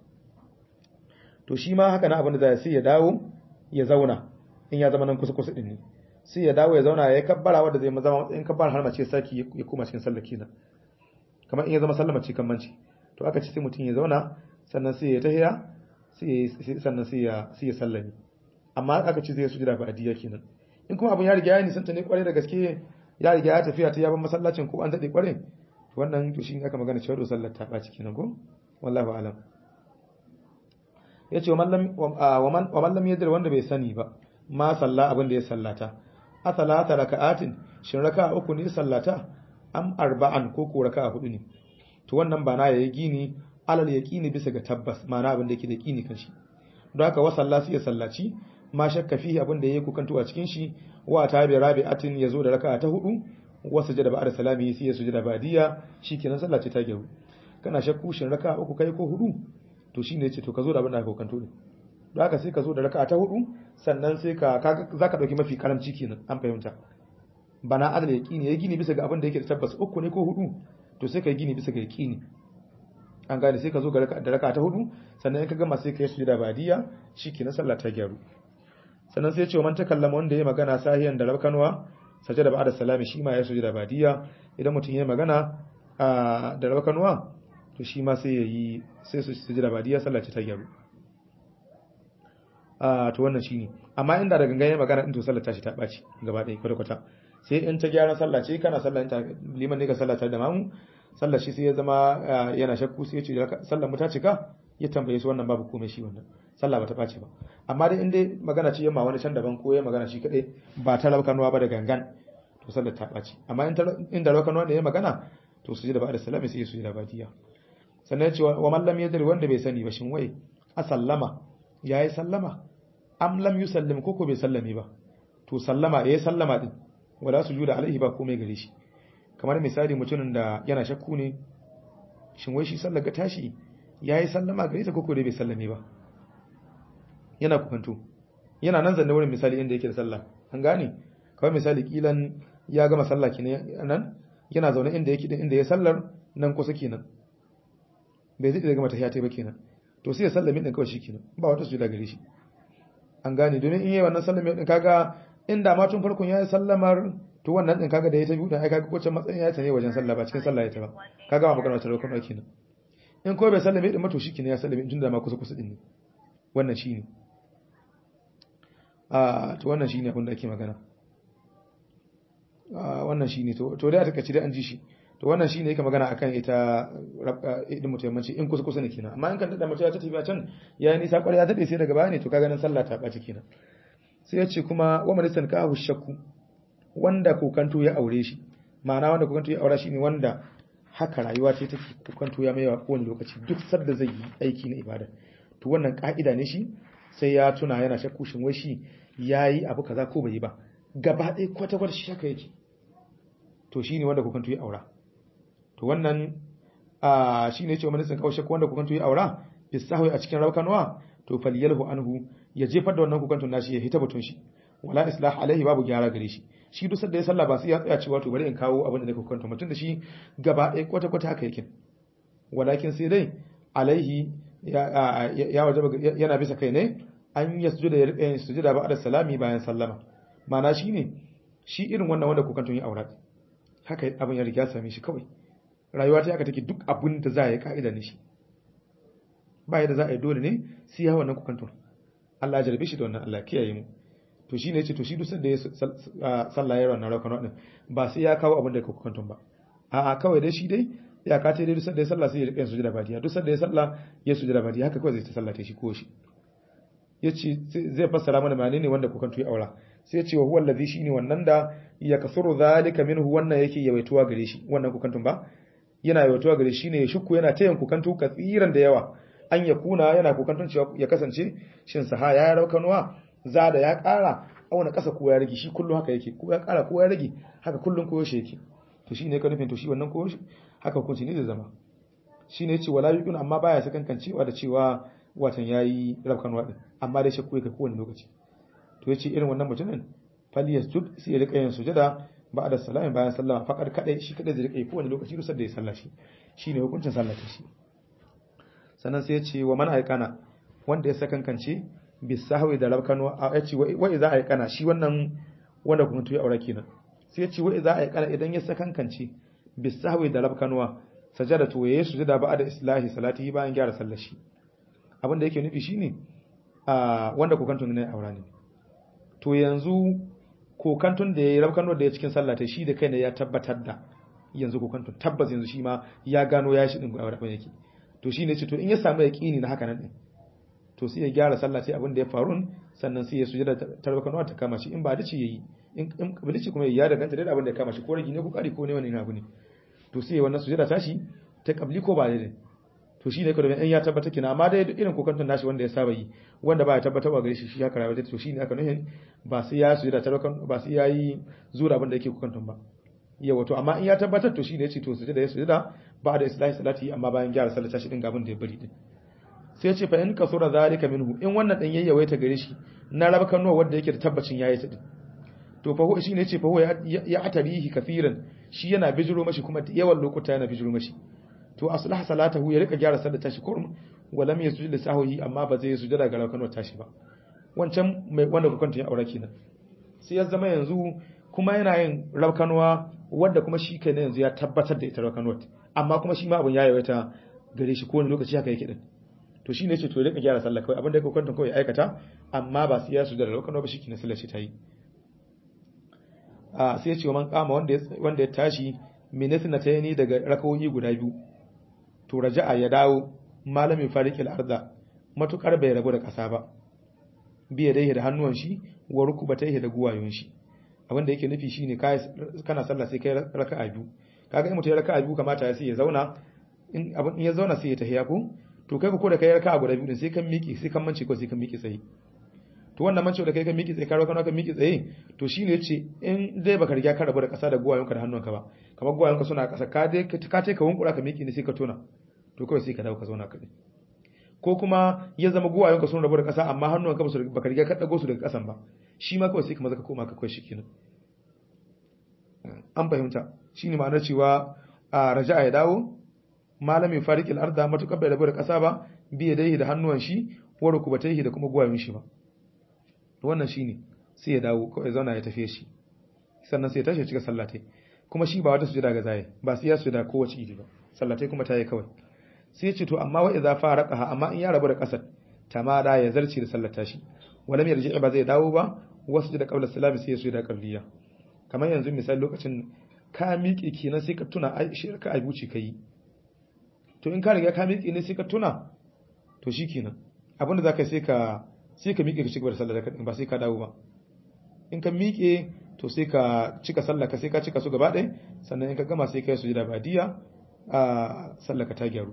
to shi ma haka na abin da zai sai ya dawo ya zauna in ya zama nan kusa kusa din ne sai ya dawo ya zauna ya kabbara wanda zai zama matsayin kabbara har mace saki ya koma cikin sallah kenan kamar in ya zama sallama ce kan manci to aka ce sai mutum ya zauna sannan sai ya tahiya sai sannan sai ya sai ya sallami amma aka ce zai sujada ba adiya kenan in kuma abin ya riga ya nisanta ne kware da gaske ya riga ya tafiya ta yaban masallacin ko an dade kware wannan to shi aka magana cewa sallar ta ɓaci kenan ko wallahu alam yace wa mallam wa mallam yadir wanda bai sani ba ma salla abin da ya sallata a salata raka'atin shin raka'a uku ne sallata am arba'an ko ko raka'a hudu ne to wannan ba na yayi gini alal yaqini bisa ga tabbas ma'ana abin da yake da yaqini kan shi don haka wa salla sai ya sallaci ma shakka fihi abin da yake kukantu a cikin shi wa ta bi rabi'atin yazo da raka'a ta hudu wasu jada ba'da salami sai ya sujada ba'diya shikenan sallah ce ta gyaru kana shakku shin raka uku kai ko hudu to shine yace to ka zo da abin da ka kanto ne don haka sai ka zo da raka ta hudu sannan sai ka zaka dauki mafi karamci kenan an fahimta bana adal yaqini ya gini bisa ga abin da yake da tabbas uku ne ko hudu to sai ka gini bisa ga yaqini an gane sai ka zo da raka ta hudu sannan in ka gama sai ka yi sujada ba'diya shikenan sallah ta gyaru sannan sai ya ce man takallama wanda ya magana sahiyan da rabkanwa sajada ba'da salami shi ma ya sujada badiya idan mutum ya magana da rabakanwa to shi ma sai yayi sai su sujada badiya sallah ce ta gyaru a to wannan shine amma inda da gangan ya magana din to sallar ta shi ta baci gaba ɗaya kwata kwata sai in ta gyara sallah ce kana sallah in ta liman ne ka sallah tare da mamu sallar shi sai ya zama yana shakku sai ya ce sallar mu ta cika ya tambaye su wannan babu komai shi wannan sallah bata ɓace ba amma dai in dai magana ce yamma wani can daban ko ya magana shi kadai ba ta rabkanuwa ba da gangan to sallar ta ɓace amma in da rabkanuwa ne ya magana to su ji da ba da salami sai su ji da badiya sannan ce wa mallam ya wanda bai sani ba shin wai a sallama ya yi sallama am lam yusallim ko ko bai sallame ba to sallama ya yi sallama din wala su juda alaihi ba komai gare shi kamar misali mutumin da yana shakku ne shin wai shi sallar ga tashi ya yi sallama gare ta ko ko dai bai sallame ba yana kukanto yana nan zanne wurin misali inda yake da sallah an gane kawai misali kilan ya gama sallah kenan nan yana zaune inda yake inda ya sallar nan kusa kenan bai zai gama tahiya ta ba kenan to sai ya sallame din kawai shikenan ba wata sujuda gare shi an gane domin in yi wannan sallama din kaga inda ma tun farkon yayi sallamar to wannan din kaga da ya ta biyu din ai kaga kowace matsayin ya ta ne wajen sallah ba cikin sallah ya ta ba kaga ba magana ta rukun kenan in ko bai sallame din ma to shikenan ya sallame tun da ma kusa kusa din ne wannan shine a to wannan shine abin da ake magana a wannan shine to to dai a takaice dai an ji shi to wannan shine yake magana akan ita idin mutayammanci in kusa kusa ne kenan amma in kan da mutum ya ta tafiya can yayi nisa kwarai ya dade sai daga baya ne to kaga nan sallah ta baci kenan sai ya ce kuma wa manisan ka shakku wanda kokanto ya aure shi ma'ana wanda kokanto ya aura shi ne wanda haka rayuwa ce take kokanto ya maiwa kowane lokaci duk sadda zai yi aiki na ibada to wannan ka'ida ne shi sai ya tuna yana shakku shin wai shi yayi abu kaza ko bai yi ba gaba ɗaya kwata kwata shi haka yake to shine wanda kokanto ya aura to wannan a shine yace wani sun kawo shakku wanda kokanto ya aura bisahwi a cikin raukanwa to falyalhu anhu ya jefar da wannan kokantun nashi ya hita batun shi wala islah alaihi babu gyara gare shi shi duk sanda ya sallah ba sai ya tsaya cewa to bari in kawo abin da nake kokantun mutum da shi gaba ɗaya kwata kwata haka yake walakin sai dai alaihi ya ya wajaba yana bisa kai ne an ya sujuda ya rika sujuda ba da salami bayan sallama ma'ana shine shi irin wannan wanda kokantun ya aura haka abin ya riga same shi kawai rayuwa ta haka take duk abin da za a yi ka'ida ne shi ba yadda za a yi dole ne sai ya wannan kokantun Allah ya jarbe shi da wannan Allah kiyaye mu to shine yace to shi duk sanda ya sallah yayin wannan rakon din ba sai ya kawo abin da ka kokantun ba a'a kawai dai shi dai ya kace dai duk sanda ya sallah sai ya rika yin sujada badiya duk sanda ya sallah ya sujada badiya haka kawai zai ta sallah ta shi ko shi yace zai fassara mana mane ne wanda kokantu ya aura sai yace wa huwa allazi shine wannan da ya kasuru zalika minhu wannan yake yawaituwa gare shi wannan kokantun ba yana yawaituwa gare shi ne ya shukku yana tayin kokantu katsiran da yawa an ya kuna yana kokantun cewa ya kasance shin saha ya raukanuwa za da ya ƙara auna ƙasa ko ya rage shi kullum haka yake ko ya ƙara ko ya rage haka kullum ko yaushe yake to shi ne ka nufin to shi wannan ko haka hukunci ne zai zama shi ne ce wala yuqin amma baya sakankan cewa da cewa watan yayi raukanuwa din amma dai shakku yake kowane lokaci to yace irin wannan mutumin fal yasjud sai ya rika yin sujada ba'da salami bayan sallama faqad kadai shi kadai zai rika yi kowane lokaci rusar da ya sallashi shine hukuncin sallata shi sannan sai ya ce wa man aikana wanda ya sakankance bisahwi da rabkanu a ya ce wa iza aikana shi wannan wanda kuma tuyi aure kenan sai ya ce wa iza aikana idan ya sakankance bisahwi da rabkanuwa sajada to yayi sujada ba da islahi salati bayan gyara sallar shi abin da yake nufi shine a wanda kokantun ne aure ne to yanzu kokantun da yayi rabkanuwa da ya cikin sallah ta shi da kai ne ya tabbatar da yanzu kokantun tabbas yanzu shi ma ya gano ya shi din aure yake to shine ce to in ya samu yaqini na haka nan din to sai ya gyara sallah sai abin da ya faru sannan sai ya sujada tarbakanwa ta kama shi in ba dace yayi in in kabilici kuma ya danganta da abin da ya kama shi ko ragi ne ko kari ko ne wani abu ne to sai wannan sujada tashi ta kabli ko ba daidai to shine ka domin in ya tabbata kina amma dai irin kokantun nashi wanda ya saba yi wanda ba ya tabbatarwa gare shi shi haka rayuwa to shine aka nuhin ba sai ya sujada tarbakan ba sai yayi zura abin da yake kokantun ba yawa to amma in ya tabbatar to shine yace to sujada ya sujada ba da islahi salati amma bayan gyara sallar tashi din gabin da ya bari din sai ce fa in kasura zalika minhu in wannan din yayyawaita gare shi na rabkan nuwa wanda yake da tabbacin yayi ta din to fa shi ne yace fa ya atarihi kafiran shi yana bijiro mashi kuma yawan lokuta yana bijiro mashi to aslah salatahu ya rika gyara sallar tashi kurum walam yasjud li sahwihi amma ba zai sujada ga rabkan nuwa tashi ba wancan mai wanda kukanta ya aura kenan sai ya zama yanzu kuma yana yin rabkan nuwa wanda kuma shi kai ne yanzu ya tabbatar da ita rabkan nuwa amma kuma shi ma abun ya yawaita gare shi kowane lokaci haka yake din to shi ne ce to rika gyara sallah kawai abinda ya kwanta kawai aikata amma ba su ya su da lokacin ba shi ke sallar shi ta yi a sai ya ce man kama wanda ya tashi minisi na tayani daga rakawoyi guda biyu to raja'a ya dawo malamin farikil arda matukar bai rabu da kasa ba biya dai da hannuwan shi wa rukubatai da guwayon shi abinda yake nufi shine kana sallah sai kai raka'a biyu kaga in mutum ya raka'a biyu kamata ya sai ya zauna in abin ya zauna sai ya tahiya ko to kai ko da kai raka'a guda biyu sai kan miƙe sai kan mance ko sai kan miƙe tsaye to wannan mance da kai kan miƙe tsaye ka rawa kan miƙe tsaye to shine yace in dai baka riga ka rabu da ƙasa da guwayonka da hannunka ba kamar guwayonka suna ƙasa ka dai ka ce ka wunkura ka miƙe ne sai ka tona to kawai sai ka dawo ka zauna ka ko kuma ya zama guwayonka sun rabu da ƙasa amma hannunka ba su baka riga ka dago su daga ƙasan ba shi ma kawai sai ka maza ka koma ka kawai shikenan an fahimta shine ma'anar cewa a raja'a ya dawo malamin farikil arda matukar bai rabu da ƙasa ba biye dai da hannuwan shi wa rukubataihi da kuma guwayen shi ba to wannan shine sai ya dawo kawai zauna ya tafiye shi sannan sai ya tashi ya cika sallatai kuma shi ba wata sujada ga zai ba sai ya sujada kowace idi ba sallatai kuma ta yi kawai sai ya ce to amma wa idza faraqaha amma in ya rabu da kasar tamada ya zarci da sallata shi walam yarji ba zai dawo ba wasu da qabla salami sai ya sujada qabliya kamar yanzu misali lokacin ka miƙe kenan sai ka tuna ai shirka ai buci kai to in ka riga ka miƙe ne sai ka tuna to shikenan abinda zaka sai ka sai ka miƙe ka cigaba da sallar ka ba sai ka dawo ba in ka miƙe to sai ka cika sallar ka sai ka cika su gaba ɗaya sannan in ka gama sai ka yi sujada badiya a sallar ka ta gyaru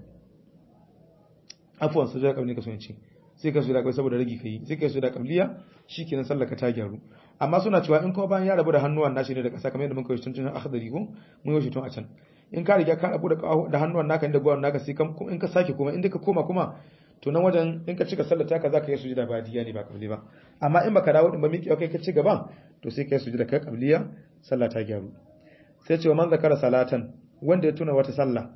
afuwan sujada kabli ka so ce sai ka sujada kabli saboda ragi kai sai ka yi sujada kabliya shikenan sallar ka ta gyaru amma suna cewa in kuma bayan ya rabu da hannuwan nashi ne da ƙasa kamar yadda muka yi tun tun akhdari ko mun yi tun a can in ka riga ka rabu da da hannuwan naka inda gwiwan naka sai in ka sake kuma inda ka koma kuma to nan wajen in ka cika sallar taka zaka yi sujada badiya ne ba kabli ba amma in baka dawo din ba miki kai ka ci gaba to sai ka yi sujada kai kabliya sallah ta gyaru sai ce wa man zakara salatan wanda ya tuna wata sallah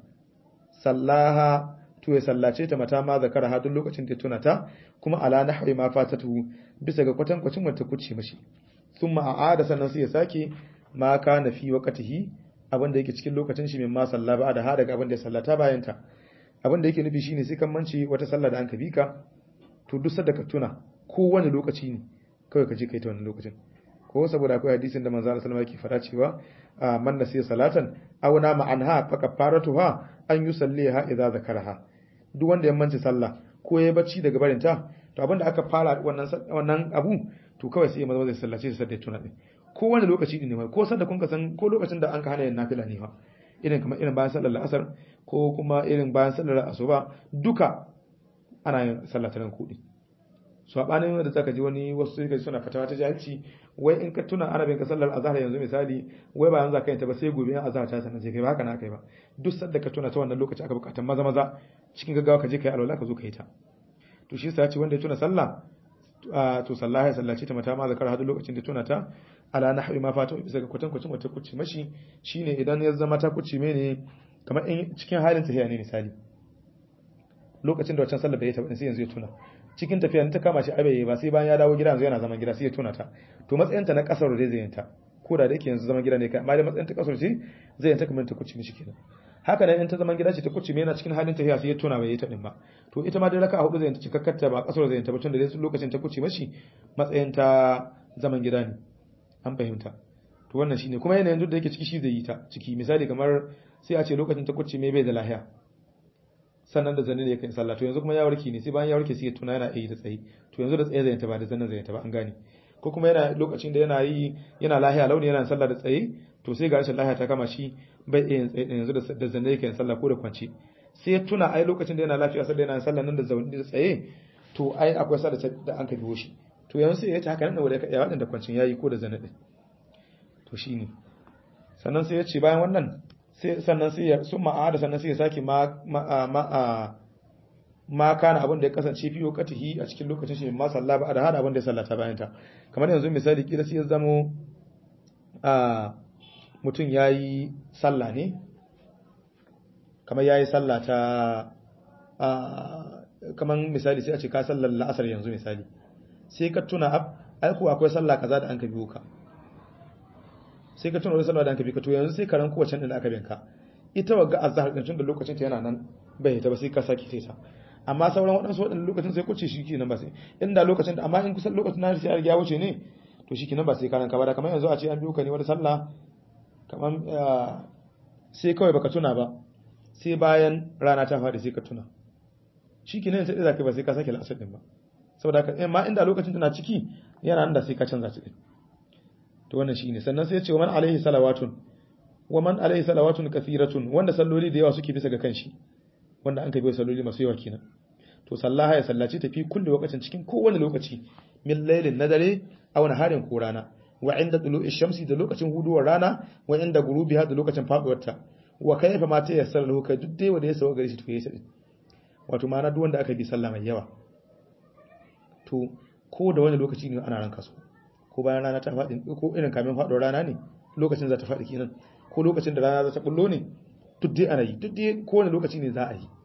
sallaha to ya sallace ta mata ma zakara ha duk lokacin da ya tuna ta kuma ala nahwi ma fatatu bisa ga kwatankwacin wata kuce mashi thumma a'ada sannan sai ya sake ma kana fi waqtihi abin da yake cikin lokacin shi min ma salla ba da ha daga abin da ya sallata bayan ta abin da yake nufi shine sai kan manci wata sallah da an ka bi ka to duk sadda ka tuna ko wani lokaci ne kawai ka je kai ta wannan lokacin ko saboda akwai hadisin da manzo Allah sallallahu alaihi wasallam yake fada cewa man nasiya salatan aw nama anha fa kafaratuha an yusalliha idza zakaraha duk wanda ya manci sallah ko ya bacci daga barin ta to abinda aka fara wannan wannan abu to kawai sai ya maza zai sallace sai da tuna din ko wani lokaci ne mai ko sanda kun ka san ko lokacin da an ka hana yin nafila ne fa irin kamar irin bayan sallar asar ko kuma irin bayan sallar asuba duka ana yin sallah ta kudi so abanin da zaka ji wani wasu sai suna fatawa ta jahilci wai in ka tuna arabin ka sallar azhar yanzu misali wai ba yanzu ka yin ta ba sai gobe in azhar ta sanar sai kai ba haka na kai ba duk sanda ka tuna ta wannan lokaci aka bukatar maza maza cikin gaggawa ka je kai alwala ka zo ka yi ta to shi yasa ya ce wanda ya tuna sallah to sallah ya sallace ta mata ma zakar hadu lokacin da tuna ta ala nahwi ma fata bisa ga kwatan kwacin wata kuci mashi shine idan ya zama ta kuci mene kamar in cikin halin tafiya ne misali lokacin da wancan sallah bai ta sai yanzu ya tuna cikin tafiya ta kama shi abai ba sai bayan ya dawo gida yanzu yana zaman gida sai ya tuna ta to matsayin ta na kasar da zai yanta ko da yake yanzu zaman gida ne kai amma da matsayin ta kasar ce zai yanta kamar ta kuci mishi kenan haka nan in ta zaman gida ce ta kuci yana cikin halin tafiya sai ya tuna bai yi ta din ba to ita ma dai raka hudu zai yanta cikakkar ta ba kasar zai yanta ba tun da lokacin ta kuci mashi matsayin ta zaman gida ne an fahimta to wannan shine kuma yanayin duk da yake ciki shi zai yi ta ciki misali kamar sai a ce lokacin ta kuci mai bai da lahiya sannan da zanin da yake sallah to yanzu kuma ya warke ne sai bayan ya warke sai ya tuna yana yi da tsayi to yanzu da tsaye zai ta ba da zanin zai ta ba an gane ko kuma yana lokacin da yana yi yana lahiya launi yana sallah da tsaye to sai ga rashin lahiya ta kama shi bai iya tsaye yanzu da zanin yake sallah ko da kwance sai ya tuna ai lokacin da yana lafiya sai da yana sallah nan da zaune da tsaye to ai akwai sallah da an ka biyo shi to yanzu sai ya ta haka nan da ya wadanda kwancin yayi ko da zanin din to shine sannan sai ya ce bayan wannan sai sannan sai ya sun ma'ada sannan sai ya sake ma ma ma kana abin da ya kasance fi wakatihi a cikin lokacin shi ma salla ba da hada abin da ya sallata bayan ta kamar yanzu misali kila sai ya zamo a mutum yayi sallah ne kamar yayi sallah ta a kamar misali sai a ce ka sallar la'asar yanzu misali sai ka tuna ai ko akwai sallah kaza da an ka biyo ka sai ka tuna wani sallah da an ka bi ka to yanzu sai ka ran kowace din da aka binka ita wagga azhar din tun da lokacin ta yana nan bai ta ba sai ka saki ta amma sauran waɗansu waɗannan lokacin sai kuce shi kenan ba sai inda lokacin da amma in kusan lokacin na sai ya wuce ne to shi kenan ba sai karan ka ba da kamar yanzu a ce an biyo ka ne wata sallah kamar sai kawai baka tuna ba sai bayan rana ta faɗi sai ka tuna shi kenan sai zaka ba sai ka sake la'asar din ba saboda haka amma inda lokacin tana ciki yana nan da sai ka canza ta din to wannan shine sannan sai ya ce wa man alaihi salawatun wa man alaihi salawatun kathiratun wanda salloli da yawa suke bisa ga kanshi wanda an kai bai salloli masu yawa kenan to sallaha ya sallaci tafi kullu lokacin cikin kowane lokaci min lailin na dare aw naharin ko rana wa inda tulu'i shamsi da lokacin huduwar rana wa inda gurubiha da lokacin faduwar ta wa kayfa ma ta yassara lahu kai duk dai wanda ya sawa gare shi to yayi sai wato ma'ana duk wanda aka bi sallah mai yawa to ko da wani lokaci ne ana ranka su ko bayan rana ta faɗi ko irin kamin faduwar rana ne lokacin za ta faɗi kenan ko lokacin da rana za ta bullo ne duk dai ana yi duk dai kowane lokaci ne za a yi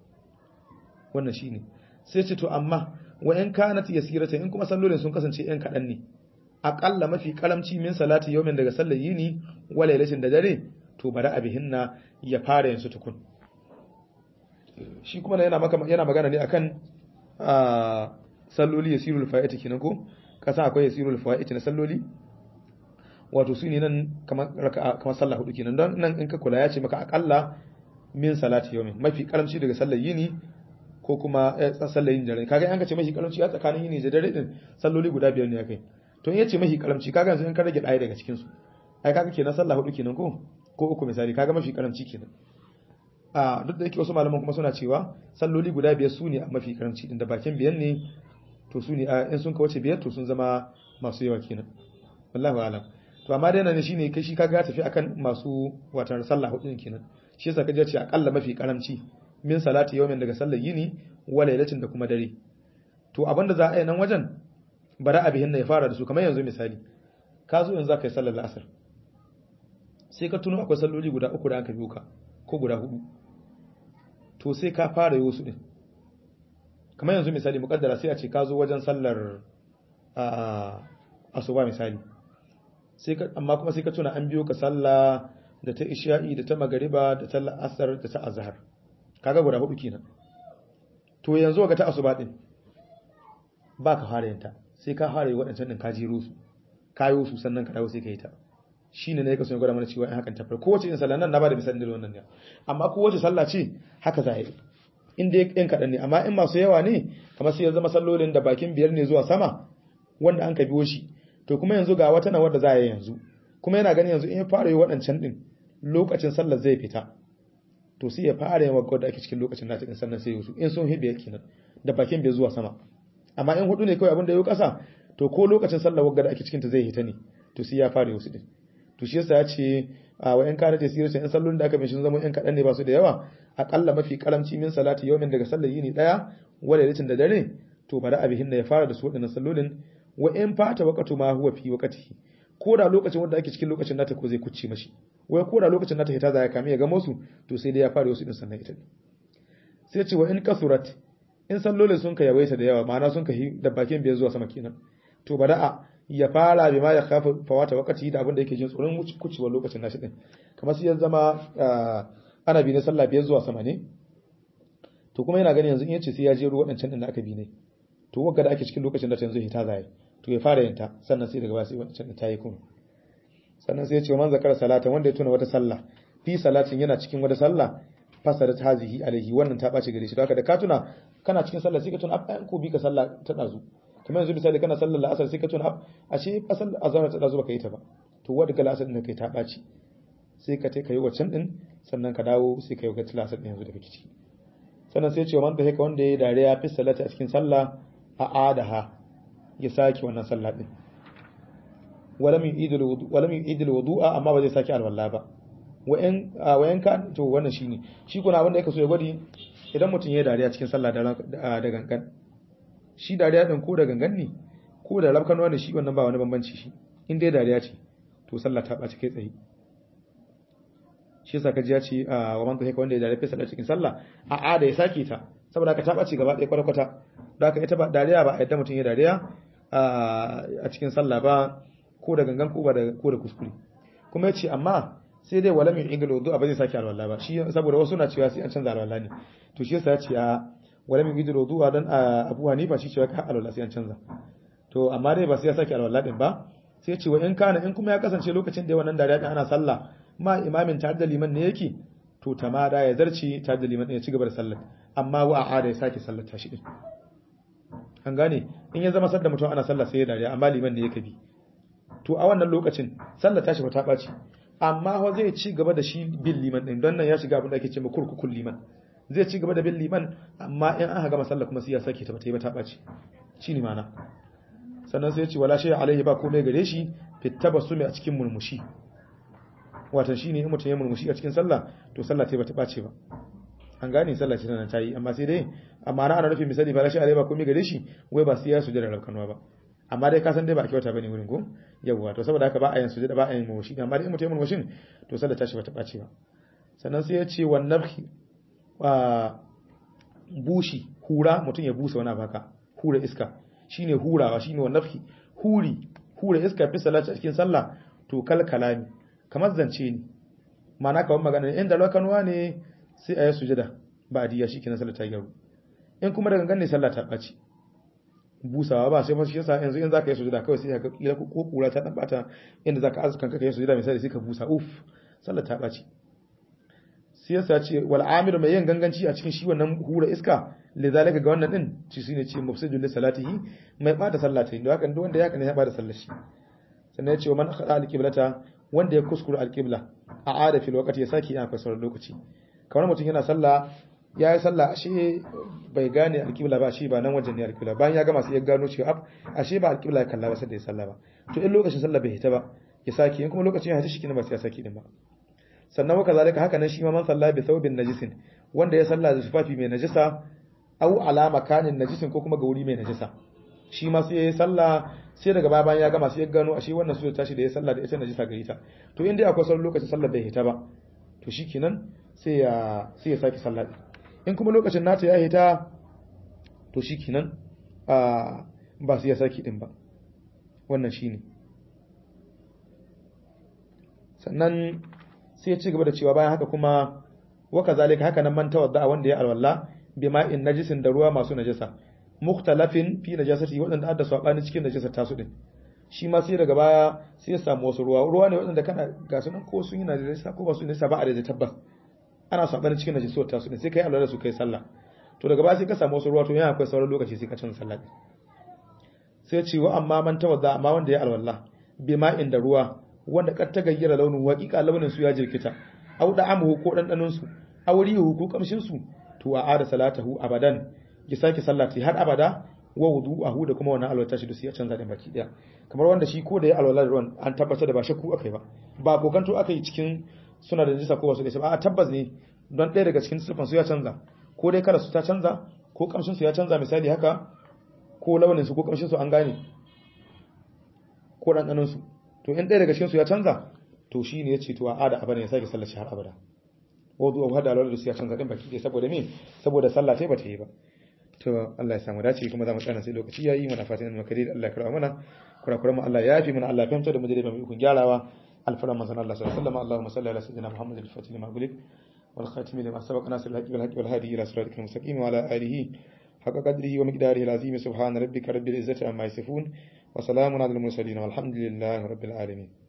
wannan shine sai ce to amma wa in kanat yasirata in kuma sallolin sun kasance yan kadan ne aqalla mafi karamci min salati yawmin daga sallar yini wa lailatin da dare to bari abihinna ya fara yin su tukun shi kuma yana maka yana magana ne akan salloli yasirul fa'iti kenan ko kasa akwai yasirul fa'iti na salloli wato su ne nan kamar kamar sallah hudu kenan don nan in ka kula ya ce maka akalla min salati yawmin mafi karamci daga sallar yini ko kuma sallar yin dare kaga an ka ce mafi karamci a tsakanin yini da dare din salloli guda biyar ne akai to in yace mafi karamci kaga yanzu in ka rage ɗaya daga cikin su ai kaga kenan sallah hudu kenan ko ko uku misali kaga mafi karamci kenan a duk da yake wasu malaman kuma suna cewa salloli guda biyar su ne a mafi karamci din da bakin biyan ne to su ne in sun kawace biyar to sun zama masu yawa kenan wallahi alam to amma dai nan shine kai shi kaga ya tafi akan masu watan sallah hudu kenan shi yasa kaje ce akalla mafi karamci min salati yawmin daga sallar yini wa lailatin da kuma dare to abinda za a yi nan wajen bara abihin ya fara da su kamar yanzu misali ka zo yanzu za ka yi sallar asar sai ka tuno akwai salloli guda uku da aka biyo ka ko guda hudu to sai ka fara yi wasu din kamar yanzu misali mukaddara sai a ce ka zo wajen sallar asuba misali sai ka amma kuma sai ka tuna an biyo ka sallah da ta isha'i da ta magariba da ta asar da ta azhar kaga guda hudu kenan to yanzu ga ta asuba din ba ka fara yanta sai ka fara yi waɗancan din ka jiro su kayo su sannan ka dawo sai ka yi ta shine ne ka so ya gwada mana cewa in hakan tafar kowace in sallah nan na bada misalin da wannan ne amma kowace sallah ce haka za a yi in dai ɗin kaɗan ne amma in masu yawa ne kamar sai ya zama sallolin da bakin biyar ne zuwa sama wanda an ka biyo shi to kuma yanzu ga wata na wadda za a yi yanzu kuma yana ganin yanzu in ya fara yi waɗancan ɗin lokacin sallar zai fita to sai ya fara yin wadda ake cikin lokacin nata ɗin sannan sai yusu in sun hibe kenan da bakin biyar zuwa sama amma in hudu ne kawai abin da ya ƙasa to ko lokacin sallar wadda ake cikin ta zai hita ne to sai ya fara yusu ɗin to shi yasa ya ce a wa in kana tasiri in sallolin da aka bin shi zama yan kaɗan ne ba su da yawa akalla mafi karamci min salati yawmin daga sallar yini daya wala litin da dare to bari abihin da ya fara da su wadannan sallolin wa in fata waqatu ma huwa fi waqtihi ko da lokacin wanda ake cikin lokacin nata ko zai kucce mashi wai ko da lokacin nata hita za ya kame ya ga musu to sai dai ya fara wasu din sannan ita sai ce wa in kasurat in sallolin sun ka yawaita da yawa ma'ana sun ka da bakin biyar zuwa sama kenan to bada'a ya fara bi ma ya kafa fawata wakati da abin da yake jin tsoron kucewar lokacin nashi din kamar sai ya zama ana bi na sallah biyar zuwa sama ne to kuma yana gani yanzu in yace sai ya je ruwa wadancan din da aka bi ne to wagga da ake cikin lokacin da ta yanzu hita zai to ya fara yin ta sannan sai daga baya sai wadancan din ta yi kuma sannan sai ya ce man zakara salata wanda ya tuna wata sallah fi salatin yana cikin wata sallah fasarat hazihi alaihi wannan ta bace gare shi haka da ka tuna kana cikin sallah sai ka tuna an ko bi ka sallah ta dazu kamar yanzu misali kana sallar la'asar sai ka tuna ashe asal azhar ta dazu baka yi ta ba to wadda ga la'asar din kai ta baci sai ka tai kai waccan din sannan ka dawo sai ka yi ga la'asar din yanzu da kake ciki sannan sai ce man da haka wanda ya dariya fi salati a cikin sallah a adaha ya saki wannan sallah din walam yu'idul wudu walam yu'idul wudu'a amma ba zai saki alwala ba wayan wayan ka to wannan shine shi kuna abin da yake so ya gwadi idan mutum ya dariya cikin sallah da gangan shi dariya din ko da gangan ne ko da rabkanwa ne shi wannan ba wani bambanci shi in dai dariya ce to sallah ta ɓaci kai tsaye shi yasa kaji ya ce wa man tahika wanda ya dariya fi sallah cikin sallah a a da ya sake ta saboda ka ta ɓaci gaba ɗaya kwata kwata da haka ita ba dariya ba a yadda mutum ya dariya a cikin sallah ba ko da gangan ko ba da ko da kuskure kuma ya ce amma sai dai wala min ingalo do ba zai sake alwala ba shi saboda wasu na cewa sai an canza alwala ne to shi yasa ya ce a wala min gidiru zuwa dan Abu Hanifa shi cewa ka alwala sai an canza to amma dai ba sai ya sake alwala din ba sai ce wa in kana in kuma ya kasance lokacin da wannan dariya din ana sallah ma imamin tare da liman ne yake to tamada ya zarci tare da liman ya ci gaba da sallar amma wa a'ada ya sake sallar tashi din an gane in ya zama sadda mutum ana sallah sai ya dariya amma liman ne yake bi to a wannan lokacin sallar tashi ba ta ɓaci amma wa zai ci gaba da shi bin liman din don nan ya shiga abin da ake cewa kurkukun liman zai ci gaba da bin liman amma in aka gama sallah kuma sai ya sake ta bata yi ba ta ɓaci shi ne mana sannan sai ya ce wala shi alaihi ba komai gare shi fitaba su a cikin murmushi watan shi ne in mutum ya murmushi a cikin sallah to sallah ta bata ɓace ba an gane sallah ce tana ta yi amma sai dai amma na ana nufin misali ba shi alaihi ba komai gare shi wai ba sai ya sujada rabkanwa ba amma dai ka san dai ba a kyauta bane wurin ko yawwa to saboda haka ba a yin sujada ba a yin murmushi amma dai in mutum ya murmushin to sallah ta shi bata ɓace ba sannan sai ya ce wan nafhi bushi hura mutum ya busa wani baka hura iska shine hurawa shine wannan nafhi huri hura iska fi salati a cikin sallah to kal kalami kamar zance ne ma'ana kawai magana ne inda lokanuwa ne sai a yi sujada ba a diya shikenan sallah ta gyaru in kuma da gangan ne sallah ta ɓaci busawa ba sai masu yasa yanzu in zaka yi sujada kawai sai ka kila ko kura ta dan bata inda zaka azukan ka yi sujada misali sai ka busa uf sallah ta ɓaci sai yasa ce wal amiru mai yin ganganci a cikin shi wannan hura iska lidhalika ga wannan din ci shine ce mufsidul li salatihi mai bada sallah ta don haka duk wanda ya kana ya bada sallar shi sannan ya ce man khada al qiblata wanda ya kuskura al qibla a ada fil waqti ya saki ya fasara lokaci kamar mutum yana sallah ya yi sallah ashe bai gane al qibla ba shi ba nan wajen ne al qibla bayan ya gama sai ya gano cewa ashe ba al qibla ya kalla ba sai da ya sallah ba to in lokacin sallah bai hita ba ya saki in kuma lokacin ya hita shi kina ba sai ya saki din ba sannan waka zalika haka nan shi ma man salla bi thawbin najisin wanda ya salla da tufafi mai najisa au ala makanin najisin ko kuma ga wuri mai najisa shi ma sai ya salla sai daga baya bayan ya gama sai ya gano ashe wannan su tashi da ya salla da ita najisa gare ta to in dai akwai sauran lokacin sallar bai hita ba to shikenan sai ya sai ya saki sallah in kuma lokacin nata ya hita to shikenan a ba sai ya saki din ba wannan shine sannan sai ya ci gaba da cewa bayan haka kuma waka zalika haka nan man tawadda wanda ya alwala bima in najisin da ruwa masu najasa mukhtalafin fi najasati wadanda adda sabani cikin najasa tasu din shi ma sai daga baya sai ya samu wasu ruwa ruwa ne wadanda kana ga su nan ko sun yi najasa ko ba su najasa ba a da tabbas ana sabani cikin najasa tasu din sai kai alwala su kai sallah to daga baya sai ka samu wasu ruwa to yana akwai sauran lokaci sai ka canza sallah sai ya ce wa amma man tawadda amma wanda ya alwala bima in da ruwa wanda kar ta gayyara launin waƙiƙa launin su ya jirkita aw da amuhu ko dandanon su aw rihu ko kamshin su to a ada salatahu abadan ya sake sallati har abada wa wudu'ahu da kuma wannan alwata shi da su ya canza da baki daya kamar wanda shi ko da ya alwala da ruwan an tabbatar da ba shakku akai ba ba kokanto akai cikin suna da najisa ko ba su da ba a tabbas ne don ɗaya daga cikin sifan su ya canza ko dai kada su ta canza ko kamshin su ya canza misali haka ko launin su ko kamshin su an gane ko dandanon su to in ɗaya daga cikinsu ya canza to shi ne ya ce to a ada abada ya sake sallar shi har abada wadu abu hada alwala da su ya canza ɗin baki ɗaya saboda me saboda sallah ta ba ta yi ba to Allah ya samu dace kuma za mu tsana sai lokaci yayi muna fatan mu kare Allah ya karɓa mana kurakuran mu Allah ya yafi mana Allah ya fahimta da mu da mu ikon gyarawa alfaran manzon Allah sallallahu alaihi wasallam Allahumma salli ala sayyidina Muhammad al-fatih lima gulik wal khatim lima sabaq nasir al-haqi wal haqi wal hadi ila siratikal mustaqim wa ala alihi حق قدره ومقداره العظيم سبحان ربك رب العزة عما يصفون وسلام على المرسلين والحمد لله رب العالمين